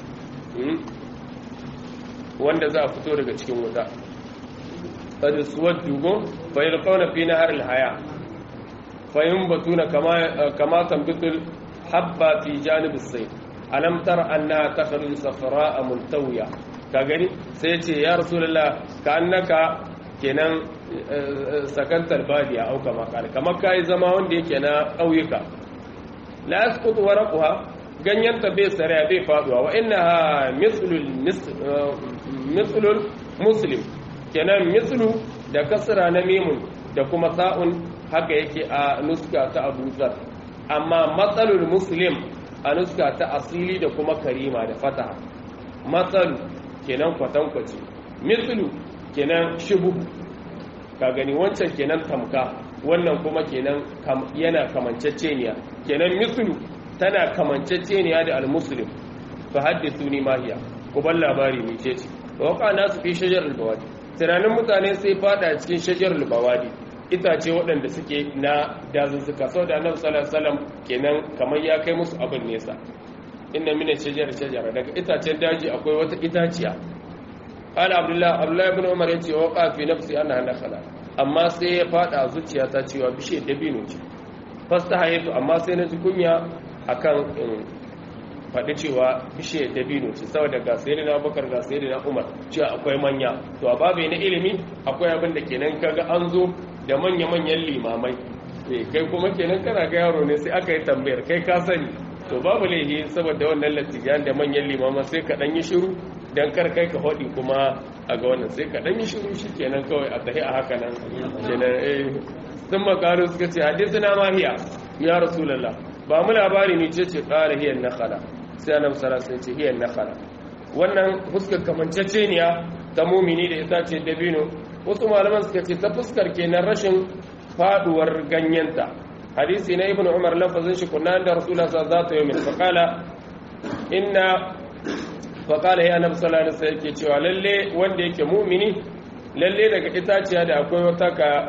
wanda za a fito daga cikin wuta qad suwaddu go fa yalqawna fi nahar al haya fa yunbatuna kama kama tambitul habba fi janib as sayf alam tara annaha takhruju safara muntawiya ka gani sai ce ya rasulullah ka annaka kenan sakantar badiya au kama kala kamar kai zama wanda yake na ƙauyuka la yasqutu waraqaha ganyen ta bai sare bai faduwa wa innaha mislul mislul muslim kenan mislu da kasra na mimun da kuma sa'un haka yake a nuska ta Abu Zar amma matsalul muslim a nuska ta asili da kuma karima da fataha matsalu kenan kwatankwaci mislu kenan shubu ka gani wancan kenan tamka wannan kuma kenan yana kamanceceniya kenan mislu tana kamanceceniya da almuslim fa hadithu ni mahiya ku ban labari mai ce ce waka nasu fi shajar albawadi tunanin mutane sai fada cikin shajar albawadi itace waɗanda suke na dazuzzuka sau da annabi sallallahu alaihi wasallam kenan kamar ya kai musu abin nesa inna mina shajar shajara daga itacen daji akwai wata itaciya qala abdullah abdullah ibn umar yace waqa fi nafsi anna nakhala amma sai ya fada zuciya ta cewa bishe dabino ce fastahaytu amma sai na ji kunya akan in faɗi cewa bishe dabino ce saboda ga sayyidina abubakar ga sayyidina umar cewa akwai manya to a babu na ilimi akwai abin da kenan kaga an zo da manya-manyan limamai kai kuma kenan kana ga yaro ne sai aka yi tambayar kai ka sani to babu laifi saboda wannan latijan da manyan limaman sai ka dan yi shiru dan kar kai ka hodi kuma a ga wannan sai ka dan yi shiru shikenan kawai a tahi a haka nan kenan eh sun makaru suka ce hadisuna ma hiya ya rasulullah ba mu labari ne ce ce qala hiya nakhala sai annabi sallallahu alaihi wasallam ce hiya nakhala wannan fuskar kamanceceniya ta mumini da ita ce dabino wasu malaman suka ce ta fuskar kenan rashin faduwar ganyenta hadisi na ibn umar lafazin shi kunna da rasulullah sallallahu alaihi wasallam faqala inna faqala ya annabi sallallahu alaihi wasallam yake cewa lalle wanda yake mu'mini lalle daga itaciya da akwai wata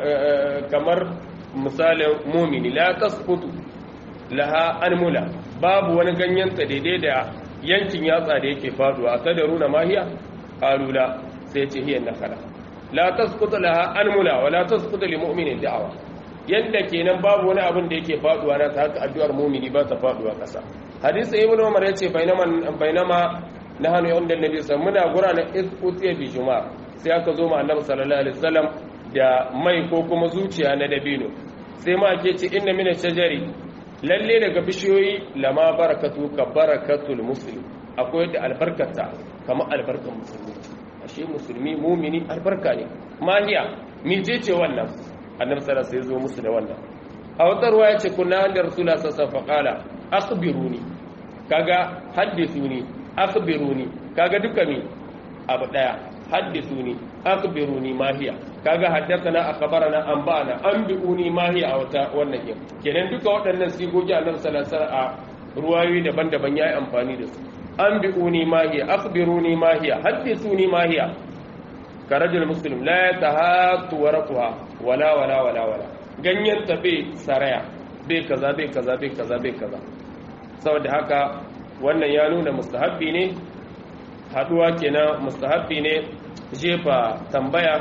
kamar misalin mu'mini la tasqutu laha anmula babu wani ganyenta daidai da yankin yatsa da yake faduwa tadaruna mahiya qalula sai ce hiya nakala la tasqutu laha anmula wa la tasqutu lil mu'mini da'awa yanda kenan babu wani abin da yake faduwa na ta haka addu'ar mu'mini ba ta faduwa kasa hadisi ibnu umar yace bainama bainama nahanu yawma annabi sallallahu muna gura na utiya bi juma'a sai aka zo ma annabi sallallahu alaihi wasallam da mai ko kuma zuciya na dabino sai ma ke ce inna min shajari lalle daga bishiyoyi lama barakatu ka barakatul muslim akwai da albarkata kamar albarkan musulmi ashe musulmi mumini albarka ne mahiya mije ce wannan annabi sallallahu alaihi zo musu da wannan a wata ruwa yace kunna da rasulullah sallallahu alaihi wasallam akhbiruni kaga haddithuni akhbiruni kaga duka mi abu daya haddithuni akhbiruni mahiya kaga haddathana akhbarana anba'ana anbi'uni mahiya a wata wannan yin kenan duka waɗannan sigogi annabi sallallahu alaihi wasallam a ruwayoyi daban-daban yayi amfani da su anbi'uni mahiya akhbiruni mahiya haddithuni mahiya karajul muslim la yatahatu warqaha wala wala wala wala ganyen ta bai saraya bai kaza bai kaza bai kaza bai kaza saboda haka wannan ya nuna mustahabbi ne haduwa kenan mustahabbi ne jefa tambaya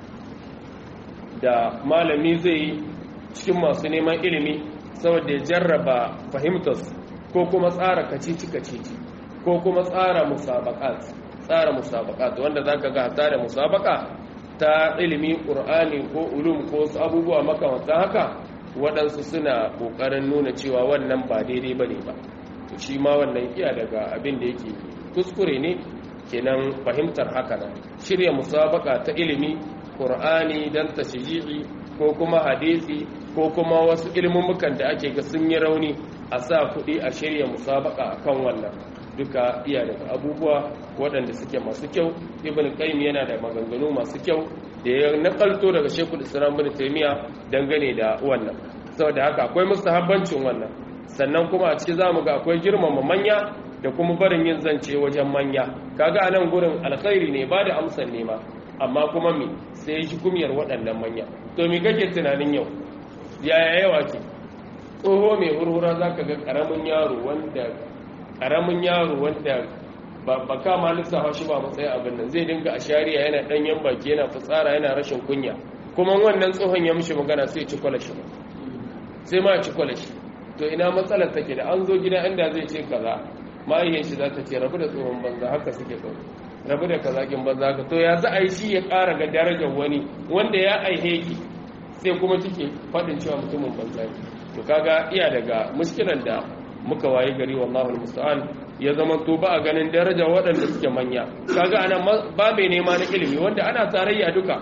da malami zai yi cikin masu neman ilimi saboda ya jarraba fahimtarsu ko kuma tsara kacici-kacici ko kuma tsara musabakat tsara musabakat wanda zaka ga hata da musabaka ta ilimi qur'ani ko ulum ko wasu abubuwa makamantan haka waɗansu suna ƙoƙarin nuna cewa wannan ba daidai bane ba to shi ma wannan iya daga abin da yake kuskure ne kenan fahimtar haka nan shirya musabaka ta ilimi qur'ani dan tashji'i ko kuma hadisi ko kuma wasu ilmumukan da ake ga sun yi rauni a sa kuɗi a shirya musabaka akan wannan duka iya daga abubuwa waɗanda suke masu kyau ibn qayyim yana da maganganu masu kyau da ya nakalto daga shekul islam bin taymiya dangane da wannan saboda haka akwai mustahabbancin wannan sannan kuma a ciki zamu ga akwai girmama manya da kuma barin yin zance wajen manya kaga anan gurin alkhairi ne ba da amsar nema amma kuma me sai shi kumiyar waɗannan manya to me kake tunanin yau yaya yawa ke tsoho mai hurhura zaka ga karamin yaro wanda karamin yaro wanda ba kama lissafa shi ba matsayin abin nan zai dinga a shari'a yana danyen baki yana fitsara yana rashin kunya kuma wannan tsohon ya mishi magana sai ci kwalashi ba sai ma ci kwalashi to ina matsalar take da an zo gida inda zai ce kaza ma'ayyan shi za ta ce rabu da tsohon banza haka suke kawo rabu da kazakin banza haka to ya za a yi shi ya ƙara ga darajar wani wanda ya aihe ki sai kuma kike faɗin cewa mutumin banza ne to kaga iya daga muskilan da muka waye gari wallahu musta'an ya zama to ba a ganin daraja waɗanda suke manya kaga ana babe nema na ilimi wanda ana tarayya duka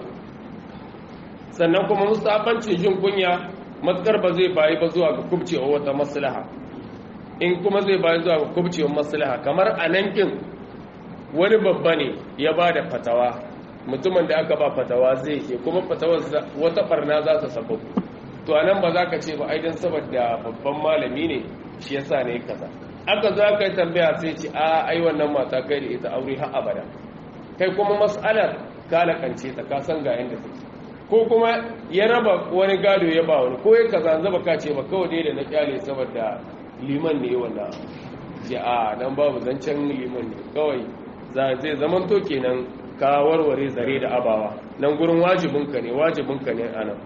sannan kuma musabancin jin kunya matkar ba zai bayi ba zuwa ga kubcewa wata maslaha in kuma zai bayi zuwa ga kubcewa maslaha kamar a nan kin wani babba ne ya ba da fatawa mutumin da aka ba fatawa zai ke kuma fatawar wata barna za ta sababu to anan ba za ka ce ba aidan saboda babban malami ne shi yasa ne kaza aka zo aka yi tambaya sai ce a ai wannan mata kai da ita aure har abada kai kuma mas'alar kalakance ta ka san ga yanda take ko kuma ya raba wani gado ya ba wani ko ya kaza zaba ka ce ba kawai dai da na kyale saboda liman ne wannan ce a nan babu zancen liman ne kawai zai zaman to kenan ka warware zare da abawa nan gurin wajibinka ne wajibinka ne anan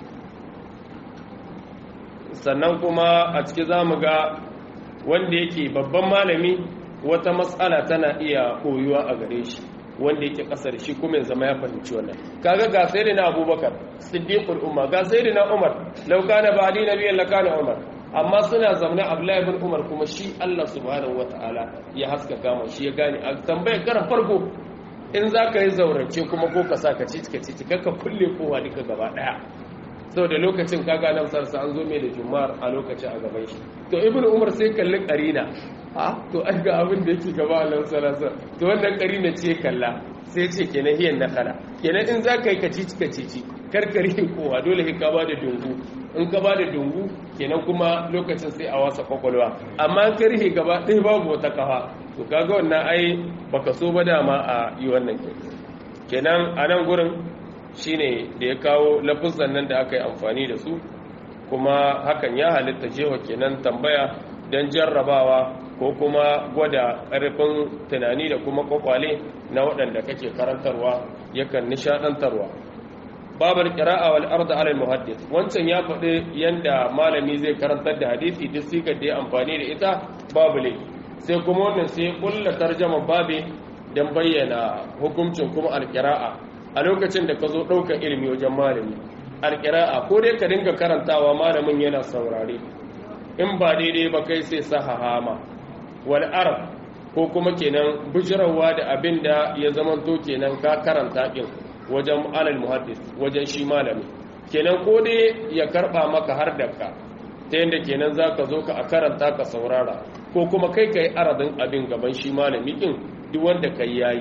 sannan kuma a ciki za mu ga wanda yake babban malami wata matsala tana iya koyuwa a gare shi wanda yake kasar shi kuma ya zama ya fahimci wannan kaga ga sayyidina abubakar siddiqul umma ga sayyidina umar law kana ba'di nabiyyan lakana umar amma suna zaune abdullahi ibn umar kuma shi Allah subhanahu wataala ya haskaka mu shi ya gane a tambayar karan farko in zaka yi zaurance kuma ko ka sa ka ci ka ci ka kulle kowa duka gaba daya saboda lokacin kaga nan sarsa an zo mai da juma'ar a lokacin a gaban shi to ibn umar sai kalli karina a to an ga abin da yake gaba Allah sallallahu to wannan karina ce kalla sai ce kenan hiyan nakala kenan in za ka yi kacici kacici karkari kowa dole ka ba da dungu in ka ba da dungu kenan kuma lokacin sai a wasa kwakwalwa amma karhe gaba ɗaya babu wata kafa to kaga wannan ai baka so ba dama a yi wannan kenan a nan gurin shine da ya kawo lafuzan nan da aka yi amfani da su kuma hakan ya halitta jewa kenan tambaya don jarrabawa ko kuma gwada ƙarfin tunani da kuma kwakwale na waɗanda kake karantarwa yakan nishaɗantarwa babar ƙira'a wal arda ala muhaddis wancan ya faɗi yanda malami zai karantar da hadisi duk sigar da ya amfani da ita babu ne sai kuma wannan sai kulla tarjama babe don bayyana hukuncin kuma alƙira'a a lokacin da ka zo ɗaukar ilimi wajen malami alƙira'a ko dai ka dinga karantawa malamin yana saurare in ba daidai ba kai sai sahahama wal arab ko kuma kenan bujirawa da abin da ya zamanto kenan ka karanta din wajen alal muhaddis wajen shi malami kenan ko dai ya karba maka har da ka ta yadda kenan za ka zo ka a karanta ka saurara ko kuma kai ka yi aradin abin gaban shi malami din duk wanda kai yayi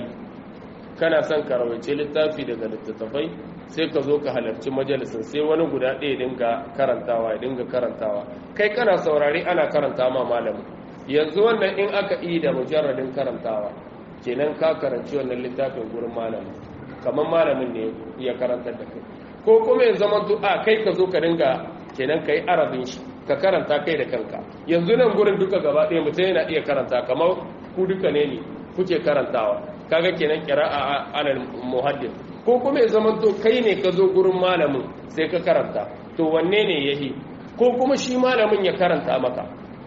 kana son ka rawaice littafi daga littattafai sai ka zo ka halarci majalisin sai wani guda ɗaya dinga karantawa ya dinga karantawa kai kana saurari ana karanta ma malamin yanzu wannan in aka yi da mujarradin karantawa kenan ka karanci wannan littafin gurin malamin kamar malamin ne ya karantar da kai ko kuma ya zama a kai ka zo ka dinga kenan ka yi arabin shi ka karanta kai da kanka yanzu nan gurin duka gaba ɗaya mutum yana iya karanta kamar ku duka ne ne kuke karantawa kaga kenan qira'a alal muhaddis ko kuma ya zama to kai ne ka zo gurin malamin sai ka karanta to wanne ne yahi ko kuma shi malamin ya karanta maka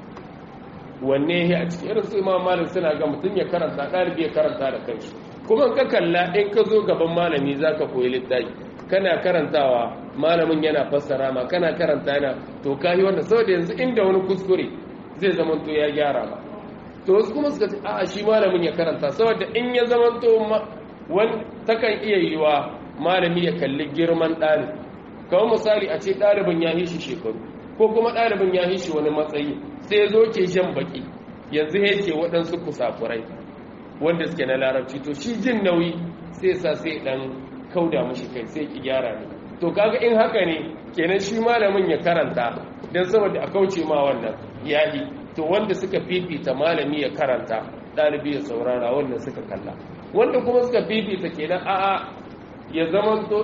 wanne yahi a cikin irin su imam malik suna ga mutum ya karanta ɗalibi ya karanta da kanshi kuma ka kalla in ka zo gaban malami zaka koyi littafi kana karantawa malamin yana fassara ma kana karanta yana to kai wannan saboda yanzu inda wani kuskure zai zama to ya gyara ma to wasu kuma suka ce a shi malamin ya karanta saboda in ya zama to wani takan iya yiwa malami ya kalli girman ɗalib kawai misali a ce ɗalibin ya hishi shekaru ko kuma ɗalibin ya hishi wani matsayi sai zo ke jan baki yanzu ya ce waɗansu kusafurai wanda suke na larabci to shi jin nauyi sai sa sai ɗan kauda mashi kai sai ki gyara ne to kaga in haka ne kenan shi malamin ya karanta don saboda a kauce ma wannan yayi to wanda suka fifita malami ya karanta ɗalibi ya saurara wannan suka kalla wanda kuma suka fifita kenan a'a ya zama to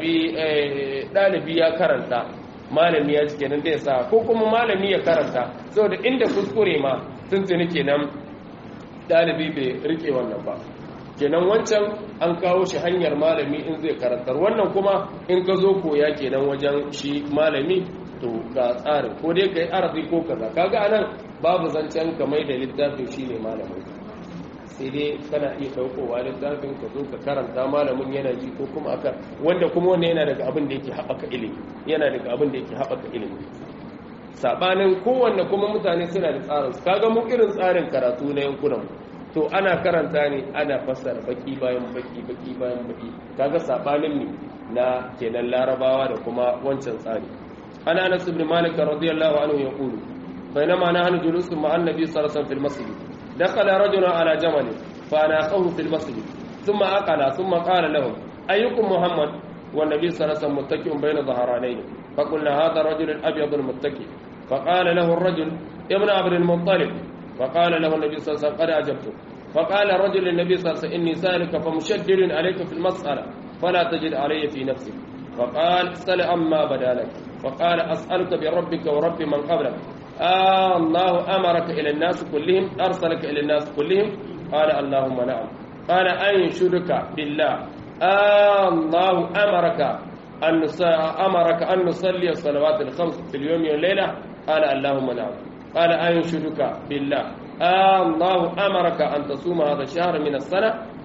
ɗalibi ya karanta malami ya ci kenan zai sa ko kuma malami ya karanta saboda inda kuskure ma tuntuni kenan ɗalibi bai rike wannan ba kenan wancan an kawo shi hanyar malami in zai karantar wannan kuma in ka zo koya kenan wajen shi malami to ga tsarin ko dai ka yi arabi ko kaza kaga anan babu zancen kamar da littafin shi ne malamin sai dai kana iya ɗaukowa littafin ka zo ka karanta malamin yana ji ko kuma aka wanda kuma wannan yana daga abin da yake haɓaka ilimi yana daga abin da yake haɓaka ilimi sabanin kowanne kuma mutane suna da tsarin su kaga mu irin tsarin karatu na yankunan to ana karanta ne ana fassara baki bayan baki baki bayan baki kaga sabanin ne na kenan larabawa da kuma wancan tsari ana anas ibn malik radiyallahu anhu yaqulu بينما نحن جلوس مع النبي صلى الله عليه وسلم في المسجد دخل رجل على جمل فأناقه في المسجد ثم أقل ثم قال لهم أيكم محمد والنبي صلى الله عليه وسلم متكئ بين ظهرانيه فقلنا هذا الرجل الأبيض المتكئ فقال له الرجل ابن عبد المطلب فقال له النبي صلى الله عليه وسلم قد أجبته فقال الرجل للنبي صلى الله عليه وسلم إني سالك فمشدد عليك في المسألة فلا تجد علي في نفسك فقال سل أما بدا لك فقال أسألك بربك ورب من قبلك آه الله أمرك إلى الناس كلهم أرسلك إلى الناس كلهم قال اللهم نعم قال أنشدك بالله آه الله أمرك أن أمرك أن نصلي الصلوات الخمس في اليوم والليلة قال اللهم نعم قال أنشدك بالله آه الله أمرك أن تصوم هذا الشهر من السنة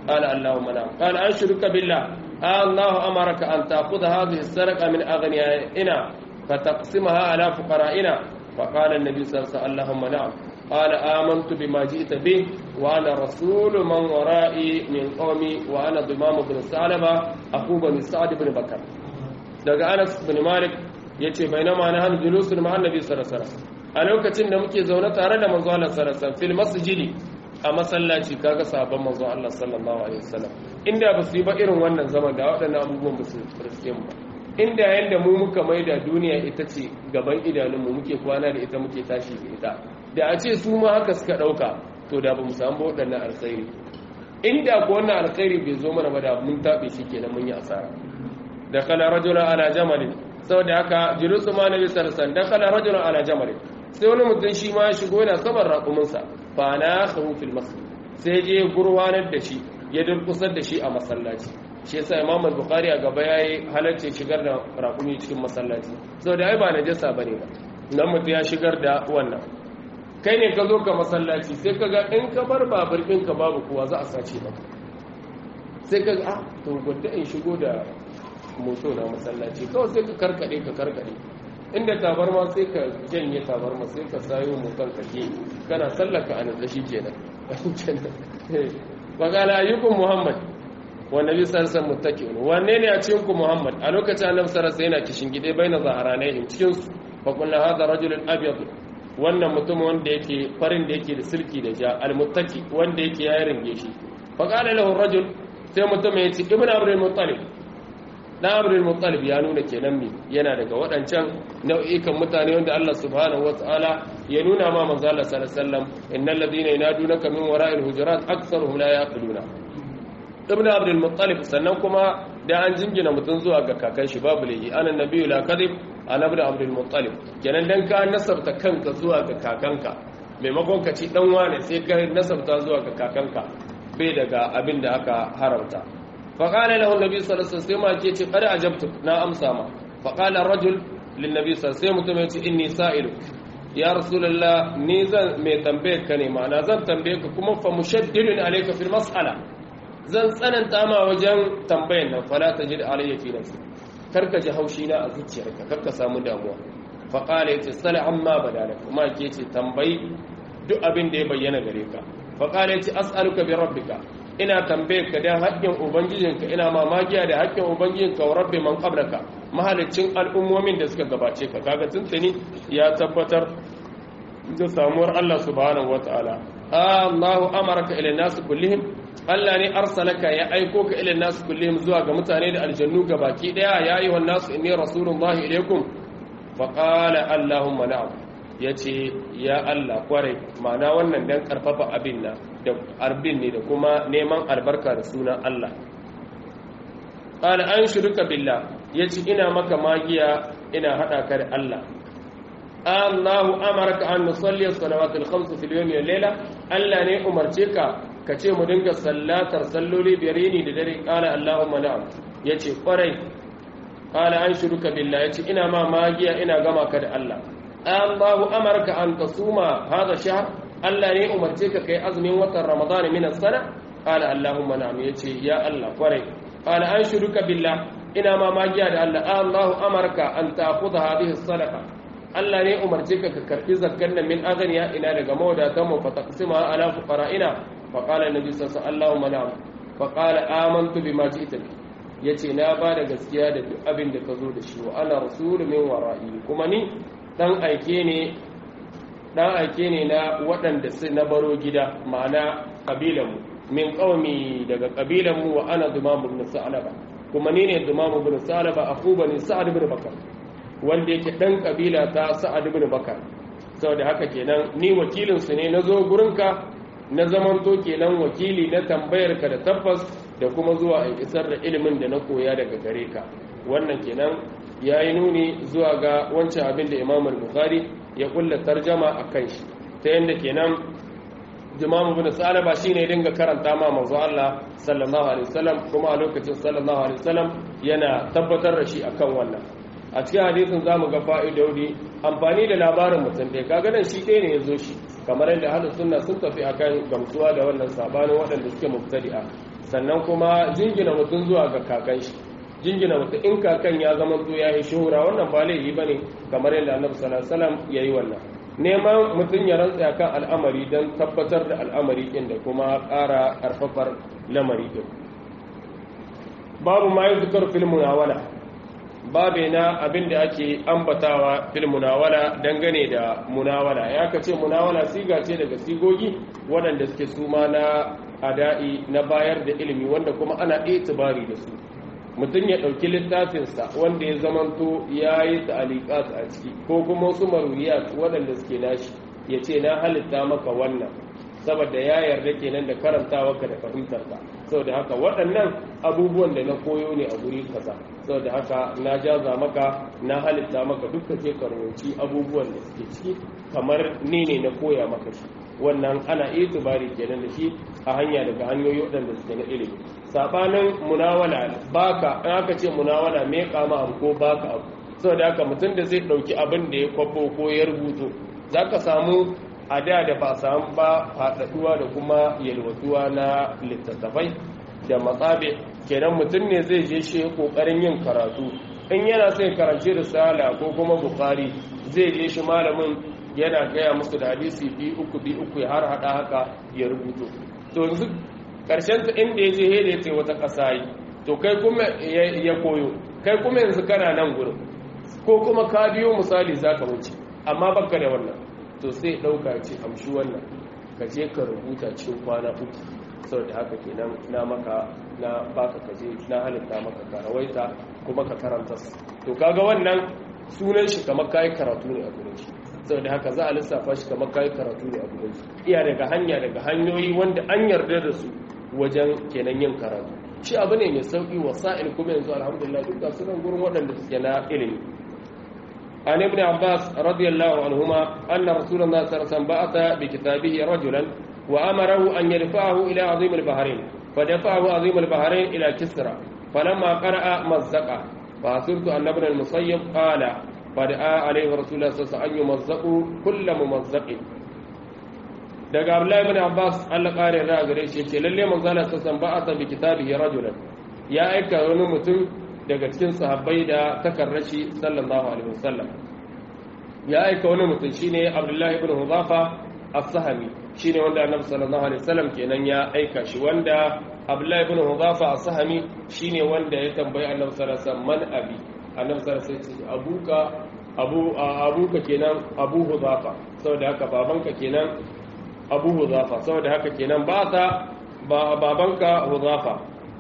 قال اللهم نعم قال أنشرك بالله آه الله أمرك أن تأخذ هذه السرقة من أغنيائنا فتقسمها على فقرائنا فقال النبي صلى الله عليه وسلم اللهم نعم قال آمنت بما جئت به وأنا رسول من ورائي من قومي وأنا ضمام بن ثعلبة أخو بن سعد بن بكر daga Anas bin Malik yace bainama na hanu julusun ma annabi sallallahu alaihi wasallam a lokacin da muke zaune tare da manzo Allah sallallahu alaihi wasallam fil masjidi a masallaci kaga sabon manzo Allah sallallahu alaihi wasallam inda ba su yi ba irin wannan zaman da waɗannan abubuwan ba su riske mu ba inda yanda mu muka maida duniya ita ce gaban idanun mu muke kwana da ita muke tashi da ita da a ce su ma haka suka ɗauka to da ba mu samu waɗannan alkhairi inda ko wannan alkhairi bai zo mana ba da mun taɓe shi kenan mun yi asara da kala rajula ala jamalin saboda haka julusu ma nabi sallallahu da kala rajula ala jamalin sai wani mutum shi ma ya shigo yana saman raƙuminsa fa na khawu fil masjid sai je gurwanar da shi ya durkusar da shi a masallaci shi yasa imam al-bukhari a gaba yayi halarci shigar da raƙumi cikin masallaci saboda ai ba najasa bane ba nan mutum ya shigar da wannan kai ne ka zo ka masallaci sai ka ga in ka bar babur ɗinka babu kowa za a sace maka sai ka ga ah to gwada in shigo da moto na masallaci kawai sai ka karkade ka karkade inda tabarma sai ka janye tabarma sai ka sayo motan ka ke kana sallaka a nan shi kenan wakala ayyukun muhammad wa nabi sarsan muttaqiun wanne ne a cikin ku muhammad a lokacin annabi sarsa yana kishin gide baina zaharanayhim cikin su fa kullu hadha rajulun abyad wannan mutum wanda yake farin da yake da silki da ja almuttaki wanda yake ya ringe shi fa qala lahu rajul sai mutum ya ce ibnu abdul muttalib dan abdul muttalib ya nuna kenan mi yana daga waɗancan nau'ikan mutane wanda Allah subhanahu wataala ya nuna ma manzo Allah sallallahu alaihi wasallam innal ladina yanadunaka min wara'il hujurat aktharuhum la yaqiluna ibnu abdul muttalib sannan kuma da an jingina mutum zuwa ga kakan shi babu laifi anan nabiyyu la kadhib annabi da abdul muttalib kenan dan ka nasabta kanka zuwa ga kakanka maimakon ka ci dan wane sai ka nasabta zuwa ga kakanka bai daga abin da aka haramta fa qala lahu annabi sallallahu alaihi wasallam sai ma ke ce qad ajabtu na amsa ma fa qala rajul lin nabi sallallahu alaihi wasallam mutum ya ce inni sa'ilu ya rasulullah ni zan mai tambaye ka ne ma'ana zan tambaye ka kuma fa mushaddidun alayka fil mas'ala zan tsananta ma wajen tambayan nan fala tajid alayya fi nafsi karka ji haushi na a zuciyarka karka samu damuwa faƙala ya ce sale an ma badala kuma ke ce tambayi duk abin da ya bayyana gare ka faƙala ya ce as'aluka bi rabbika ina tambaye ka dan haƙƙin ubangijinka ina mamakiya da haƙƙin ubangijinka wa rabbi man qablaka mahalicin al'ummomin da suka gabace ka kaga tuntuni ya tabbatar da samuwar Allah subhanahu wataala Allahu amaraka ila nasu kullihim Allah ne arsalaka ya aiko ka ila nasu kullihim zuwa ga mutane da aljannu ga baki daya ya yi wa nasu inni rasulullahi ilaikum fa qala allahumma na'am yace ya Allah kware ma'ana wannan dan karfafa abin na da arbin ne da kuma neman albarka da sunan Allah qala an shirka billah yace ina maka magiya ina hada ka da Allah Allahu amaraka an nusalli as-salawatil khams fil yawmi wal layla Allah ne umarce ka ka ce mu dinga sallatar salloli biyar yini da dare kala Allahumma na'am yace kwarai kala an shuruka billah yace ina ma magiya ina gama ka da Allah Allahu amarka an tasuma hada shahr Allah ne umarce ka kai azumin watan Ramadan min as-sana kala Allahumma na'am yace ya Allah kwarai kala an shuruka billah ina ma magiya da Allah Allahu amarka an ta'khudha hadhihi as-sadaqa Allah ne umarce ka ka karbi zakkan nan min aghniya ina daga mawadatan mu fa taqsima ala fuqara'ina fa qala annabi sallallahu alaihi wasallam na'am fa qala amantu bima ji'ta bi yace na ba da gaskiya da duk abin da ka zo da shi wa ana rasulun min wara'i kuma ni dan aike ne dan aike ne na waɗanda su na baro gida ma'ana kabilan mu min qaumi daga kabilan mu wa ana dumam ibn sa'laba kuma ni ne dumam ibn sa'laba akhu bani sa'ad ibn bakar wanda yake dan kabila ta sa'ad ibn bakar saboda haka kenan ni wakilin su ne nazo gurinka na zamanto kenan wakili na tambayar ka da tabbas da kuma zuwa in isar da ilimin da na koya daga gare ka wannan kenan yayi nuni zuwa ga wancan abin da Imam al-Bukhari ya kulla tarjama akan shi ta yanda kenan Imam Ibn Salaba shine dinga karanta ma manzo Allah sallallahu alaihi wasallam kuma a lokacin sallallahu alaihi wasallam yana tabbatar da shi akan wannan a cikin hadisin zamu ga fa'idodi amfani da labarin mutum ɗaya kaga nan shi ɗaya ne ya zo shi kamar yadda ahlus sunna sun tafi akan gamsuwa da wannan sabanin waɗanda suke mubtadi'a sannan kuma jingina mutum zuwa ga kakan shi jingina mutum in kakan ya zama to ya yi shuhura wannan ba laifi bane kamar yadda annabi sallallahu alaihi wasallam yayi wannan neman mutum ya rantsa kan al'amari don tabbatar da al'amari ɗin da kuma ƙara ƙarfafar lamari ɗin babu ma yi zukar filmunawala babu na abin da ake ambatawa filmunawala dangane da munawala ya ka ce munawala siga ce daga sigogi waɗanda suke suma na ada'i na bayar da ilimi wanda kuma ana itibari da su mutum ya ɗauki littafinsa wanda ya zamanto ya yi ta'alikat a ciki ko kuma wasu maruriyat waɗanda suke nashi ya ce na halitta maka wannan saboda ya yarda kenan da karantawa ka da fahimtarka saboda haka waɗannan abubuwan da na koyo ne a guri kaza saboda haka na jaza maka na halitta maka duka ke karanci abubuwan da suke ciki kamar ni ne na koya maka shi wannan ana itibari kenan da shi a hanya daga hanyoyi waɗanda suke na ilimi sabanin munawala baka in aka ce munawala me kama abu ko baka abu saboda haka mutum da zai ɗauki abin da ya kwafo ko ya rubuto za ka samu a da da ba samu ba faɗaɗuwa da kuma yalwatuwa na littattafai da matsabe kenan mutum ne zai je shi ƙoƙarin yin karatu in yana sai karanci risala ko kuma bukari zai je shi malamin yana gaya musu da hadisi bi uku bi uku ya har hada haka ya rubuto to yanzu karshen ta inda ya je hede ya ce wata ƙasa yi to kai kuma ya koyo kai kuma yanzu kana nan gurin ko kuma ka biyo misali za ka wuce amma baka da wannan to sai ɗauka ce amshi wannan ka je ka rubuta cikin kwana uku sau da haka kenan na maka na baka kaje na halitta maka ka rawaita kuma ka karanta to kaga wannan sunan shi kamar kayi karatu ne a gurin shi sau da haka za a lissafa shi kamar kayi karatu ne a gurin shi iya daga hanya daga hanyoyi wanda an yarda da su wajen kenan yin karatu shi abu ne mai sauki wasa'il kuma yanzu alhamdulillah duk ga sunan gurin waɗanda suke na ilimi عن ابن عباس رضي الله عنهما أن رسول الله صلى الله عليه وسلم بعث بكتابه رجلا وأمره أن يرفعه إلى عظيم البحرين فدفعه عظيم البحرين إلى كسرى فلما قرأ مزقه فحسبت أن ابن المصيب قال فدعا عليه رسول الله صلى الله عليه وسلم أن يمزقوا كل ممزق daga Abdullahi ibn Abbas Allah kare ra gare shi ce lalle manzo Allah sallallahu alaihi wasallam bi kitabihi rajulan ya aika wani mutum daga cikin sahabbai da takarrashi sallallahu alaihi wasallam ya aika wani mutum shine Abdullahi ibn Huzafa as-Sahami shine wanda Annabi sallallahu alaihi wasallam kenan ya aika shi wanda Abdullahi ibn Huzafa as-Sahami shine wanda ya tambayi Annabi sallallahu alaihi wasallam man abi Annabi sallallahu alaihi wasallam ya abuka abu abuka kenan Abu Huzafa saboda haka babanka kenan Abu Huzafa saboda haka kenan ba ta babanka Huzafa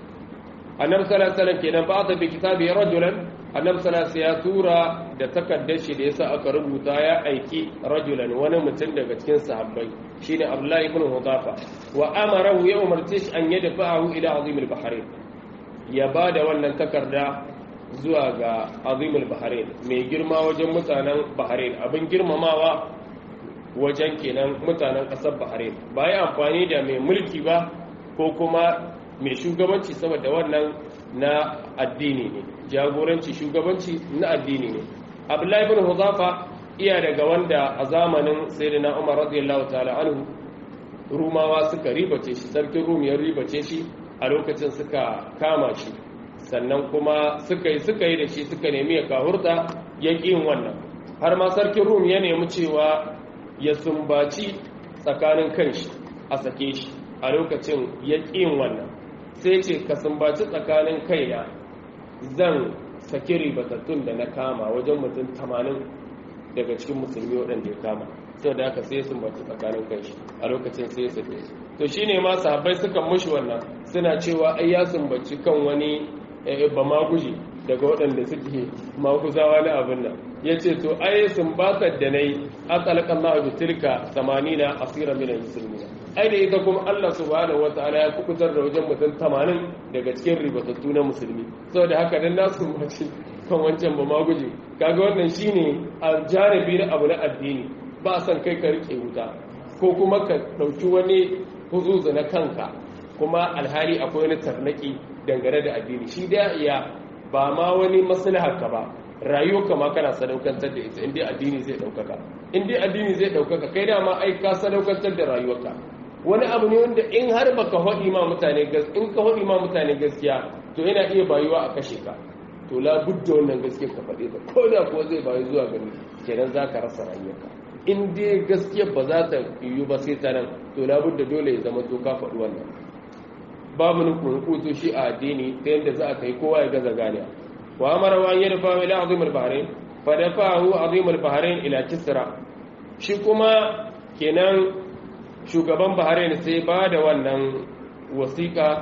annabi sallallahu alaihi wasallam kenan ba ta bi kitabi rajulan annabi sallallahu alaihi ya tura da takaddar shi da yasa aka rubuta ya aiki rajulan wani mutum daga cikin sahabbai shine abdullahi ibn hudafa wa amarahu ya umarce shi an yadfa'ahu ila azim al-bahrain ya bada wannan takarda zuwa ga azim al-bahrain mai girma wajen mutanen bahrain abin girmamawa wajen kenan mutanen kasar bahrain ba ya amfani da mai mulki ba ko kuma mai shugabanci saboda wannan na addini ne jagoranci shugabanci na addini ne abdullahi ibn huzafa iya daga wanda a zamanin sayyidina umar radiyallahu ta'ala anhu rumawa suka ribace shi sarkin rum ya ribace shi a lokacin suka kama shi sannan kuma suka yi suka yi da shi suka nemi ya kahurta ya yin wannan har ma sarkin rum ya nemi cewa ya sumbaci tsakanin kanshi a sake shi a lokacin ya yin wannan sai ce ka sumbaci tsakanin kaina zan saki ribatattun da na kama wajen mutum tamanin daga cikin musulmi waɗanda ya kama sau da aka sai sumbaci tsakanin kanshi a lokacin sai ya sake to shi ne ma sahabbai sukan mushi wannan suna cewa ai ya sumbaci kan wani ba maguji daga waɗanda suke maguzawa na abin nan ya ce to ai sumbatar da na yi akalkan na abu tilka 80 asira minan musulmi ai da ita kuma Allah subhanahu wataala ya kukutar da wajen mutum 80 daga cikin ribatattu na musulmi saboda haka dan nasu mace kan wancan ba ma guje kaga wannan shine a jarabi na abu na addini ba san kai ka rike wuta ko kuma ka dauki wani huzuzu na kanka kuma alhali akwai wani tarnaki dangane da addini shi da iya ba ma wani maslahar ka ba rayuwarka ma kana sadaukantar da ita indai addini zai daukaka indai addini zai daukaka kai dama ai ka sadaukantar da rayuwarka wani abu ne wanda in har baka hodi ma mutane in ka hodi ma mutane gaskiya to yana iya bayuwa a kashe ka to la budda wannan gaskiya ka faɗe ta ko da ko zai bayu zuwa gani kenan zaka rasa rayuwarka in dai gaskiya ba za ta yiwu ba sai ta nan to la budda dole ya zama to ka faɗi wannan babu nukunukuto shi a addini ta yadda za a kai kowa ya gaza ganiya wa amara wa yi dafa ila azim al-bahrain fa dafahu azim al-bahrain ila kisra shi kuma kenan shugaban bahrain sai ba da wannan wasiƙa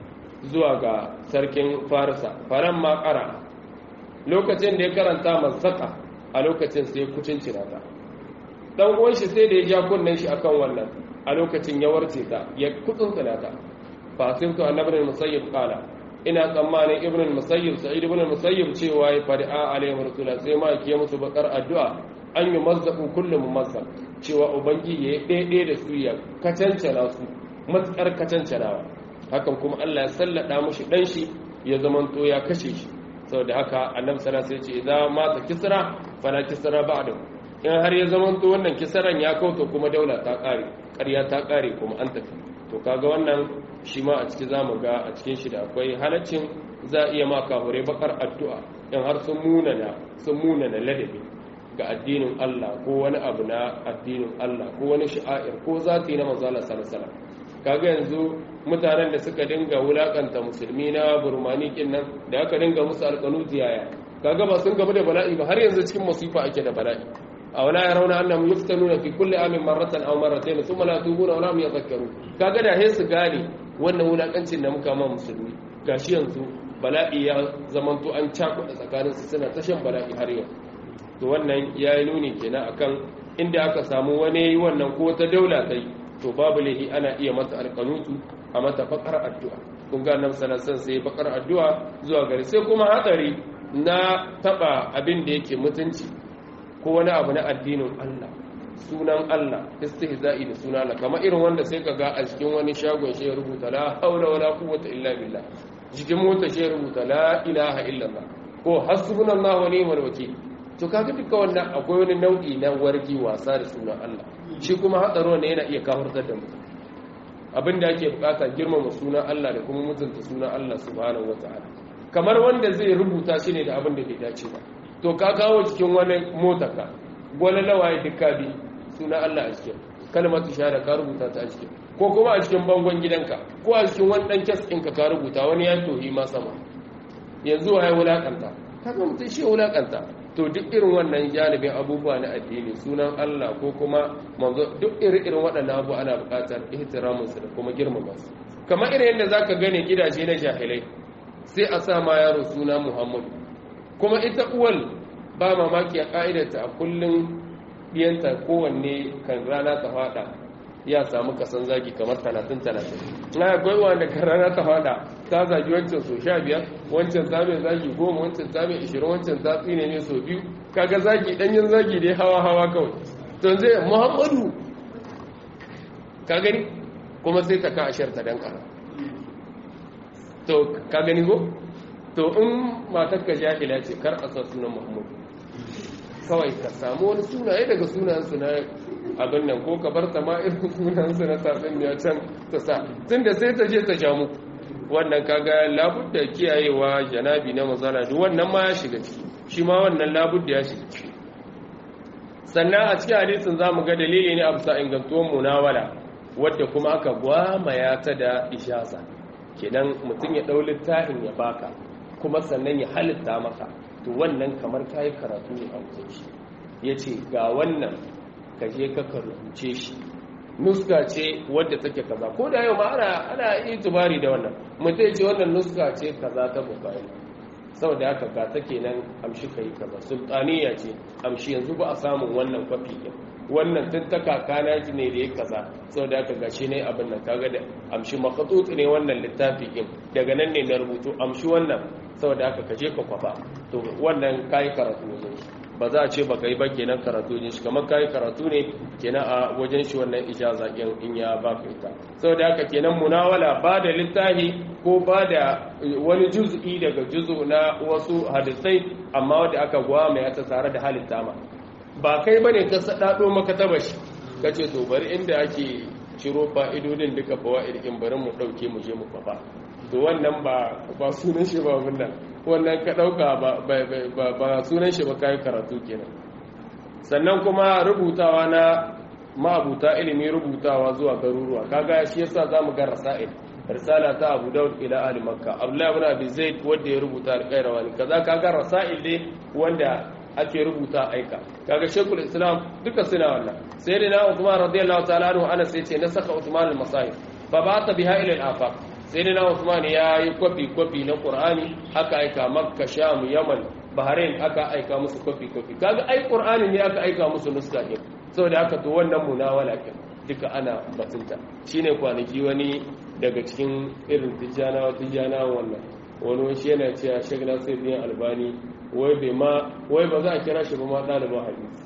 zuwa ga sarkin farisa faran ma ƙara lokacin da ya karanta masaka a lokacin sai kucin cirata dan uwan shi sai da ya ja kunnen shi akan wannan a lokacin ya warce ta ya kutsuntsuna ta fasimtu annabi musayyib qala ina tsammanin ibn musayyib sa'id ibn musayyib cewa ya fari'a alaihi rasulullah sai ma yake musu bakar addu'a an yi mazzabu kullu mumazzab cewa ubangiji ya daidai da su ya kacancana su matsar kacancanawa hakan kuma Allah ya sallada mushi dan shi ya zamanto ya kashe shi saboda haka annabi sallallahu alaihi wasallam ya ce idza mata kisra fala kisra ba'da in har ya zamanto wannan kisaran ya kauta kuma daula ta kare ƙarya ta kare kuma an tafi to kaga wannan shi ma a ciki zamu ga a cikin shi da akwai halaccin za a iya ma kahure bakar addu'a in har sun munana sun munana ladabi ga addinin Allah ko wani abu na addinin Allah ko wani sha'air ko zati na manzo Allah sallallahu alaihi kaga yanzu mutanen da suka dinga wulakanta musulmi na burmani kin nan da aka dinga musu alƙanuti yaya kaga ba sun gaba da bala'i ba har yanzu cikin masifa ake da bala'i أولا يرون أنهم يفتنون في كل عام مرة أو مرتين ثم لا يتوبون ولا هم يذكرون kaga da hesu gane wannan wulakancin da muka ma musulmi gashi yanzu bala'i ya zamanto an cakuɗa tsakanin su suna tashan bala'i har yau to wannan ya yi nuni kenan akan inda aka samu wani wannan ko ta daula ta yi to babu lahi ana iya mata alƙanutu a mata bakar addu'a kun ga annabi sallallahu alaihi sai bakar addu'a zuwa gari sai kuma hatsari na taba abin da yake mutunci ko wani abu na addinin Allah sunan Allah istihza'i da sunan Allah kamar irin wanda sai kaga a cikin wani shagon shi ya rubuta la haula wala quwwata illa billah cikin mota shi ya rubuta la ilaha illallah ko hasbunallahu wa ni'mal wakeel to kaga duka wannan akwai wani nau'i na wargi wasa da sunan Allah shi kuma hatsaro ne yana iya kafirtar da mutum abinda ake bukata girmama sunan Allah da kuma mutunta sunan Allah subhanahu wataala kamar wanda zai rubuta shi ne da abin da bai dace ba to ka kawo cikin wani motarka gwale lawaye duka bi suna Allah a cikin kalmatu shahada ka rubuta ta a cikin ko kuma a cikin bangon gidanka ko a cikin wani dan kes ɗinka ka rubuta wani ya tohi ma sama yanzu waye wulakanta kaga mutum shi wulakanta to duk irin wannan janibin abubuwa na addini sunan Allah ko kuma manzo duk irin irin waɗannan abu ana buƙatar ihtiramin su da kuma girmama su kamar irin yadda zaka gane gidaje na jahilai sai a sa ma yaro suna Muhammadu kuma ita uwal ba mamaki a ƙa'idarta a kullum ɗiyanta kowanne kan rana ta fada ya samu kasan zagi kamar talatin talatin na akwai wanda kan rana ta fada ta zagi wancan so sha biyar wancan ta mai zagi goma wancan ta mai ishirin wancan ta tsine ne so biyu kaga zagi ɗanyen zagi dai hawa hawa kawai to zai muhammadu ka gani kuma sai ta ka ashar ta dan ƙara to ka gani ko to in matarka jahila ce kar a sa sunan muhammadu kawai ka samu wani sunaye daga sunansu na abin nan ko ka bar ta ma irin sunansu na tafin ya can ta sa tun da sai ta je ta jamu wannan kaga labudda kiyayewa janabi na mazala duk wannan ma ya shiga ciki shi ma wannan labudda ya shiga ciki sannan a cikin hadisin za mu ga dalili ne a bisa ingantuwar munawala wadda kuma aka gwamaya ta da ishasa kenan mutum ya ɗau littafin ya baka kuma sannan ya halitta maka to wannan kamar kayi karatu ne a wajen shi ya ce ga wannan ka je ka rubuce shi nuska ce wadda take kaza ko da yau ma ana ana itibari da wannan mutum ce wannan nuska ce kaza ta bukari saboda haka ga ta kenan amshi kai kaza sultaniya ce amshi yanzu ba a samun wannan kwafi din wannan tun ta kakana ji ne da ya kaza saboda haka gashi ne abin nan kaga da amshi makhatut ne wannan littafi din daga nan ne na rubutu amshi wannan saboda haka kaje ka kwafa to wannan kai karatu ne ba za a ce baka yi ba kenan karatu ne shi kamar kai karatu ne kenan a wajen shi wannan ijaza din in ya baka ita saboda haka kenan munawala ba da littafi ko ba da wani juz'i daga juz'u na wasu hadisai amma wanda aka gwama ya ta tare da halitta ma ba kai bane ka sadado maka tabashi kace to bari inda ake ciro fa'idodin duka fawa'id in bari mu ɗauke mu je mu kwafa to wannan ba ba sunan shi ba wannan wannan ka ɗauka ba sunan shi ba kayan karatu kenan sannan kuma rubutawa na ma'abuta ilimi rubutawa zuwa garuruwa kaga shi yasa zamu ga rasail risala ta Abu Dawud ila ahli Makka Abdullah ibn Abi Zaid wanda ya rubuta al-Qayrawani kaza kaga rasail ne wanda ake rubuta aika kaga Sheikhul Islam duka suna wannan sai dai Uthman radiyallahu ta'ala anhu Anas yace na saka Uthman al-Masahif fa ba'atha biha ila al-afaq sai dai Uthman ya yi kwafi kwafi na Qur'ani aka aika Makka Sham Yaman Bahrain aka aika musu kwafi kwafi kaga ai Qur'ani ne aka aika musu nuska ne saboda haka to wannan munawala kin duka ana batunta shine kwanaki wani daga cikin irin tijjanawa tijjanawa wannan wani wasu yana cewa Sheikh Nasiruddin Albani wai bai ma wai ba za a kira shi ba ma ɗaliban hadisi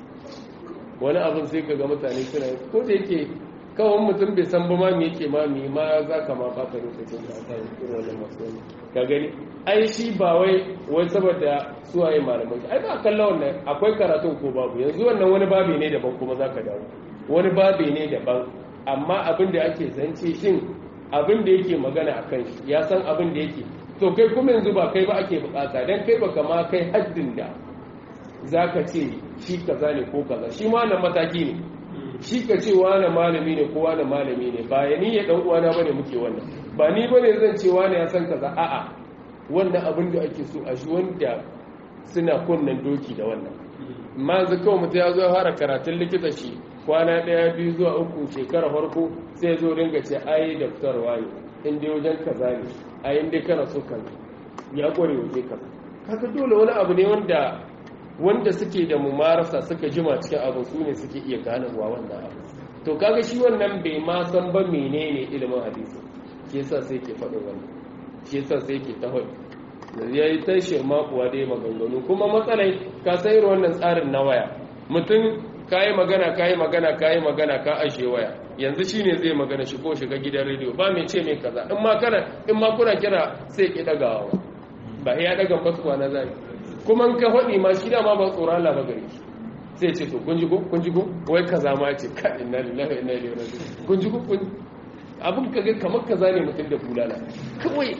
wani abin sai ka ga mutane suna ko da yake kawai mutum bai san ba ma me yake ma me ma za ka ma fata lokacin da aka yi irin wannan masu wani ka gani ai shi ba wai wai saboda suwaye malamai ai ba kalla wannan akwai karatun ko babu yanzu wannan wani babi ne daban kuma za ka dawo wani babi ne daban amma abin da ake zance shin abin da yake magana a kan shi ya san abin da yake to kai kuma yanzu ba kai ba ake bukata don kai baka ma kai haddin da za ka ce shi kaza ne ko kaza shi ma nan mataki ne shi ka ce wane malami ne ko wane malami ne ba ya ni ya dan uwana bane muke wannan ba ni bane zan ce wane ya san kaza a'a wannan abin da ake so a shi wanda suna kunnan doki da wannan amma yanzu kawai mutum ya zo fara karatun likita shi kwana ɗaya biyu zuwa uku shekara farko sai zo dinga ce ai daftarwa ne in dai wajen kaza ne a yin dai kana so kaza ya kware waje kaza kaga dole wani abu ne wanda wanda suke da mumarasa suka jima cikin abu su ne suke iya ganawa wannan abu to kaga shi wannan bai ma san ba menene ilimin hadisi shi yasa sai ke faɗin wannan shi yasa sai ke ta faɗi ya yi ta shirma kuwa dai maganganu kuma matsalai ka san irin wannan tsarin na waya mutum ka yi magana ka yi magana ka yi magana ka ashe waya yanzu shi ne zai magana shi ko shiga gidan rediyo ba mai ce mai kaza in ma kana in ma kuna kira sai ki dagawa ba ya daga fasuwa na zai kuma in ka faɗi ma shi da ma ba tsoron Allah ba gare shi sai ce to kun ji ko kun ji ko wai kaza ma ce ka inna lillahi wa inna ilaihi raji'un kun ji ko kun abin ka ga kamar kaza ne mutum da bulala kawai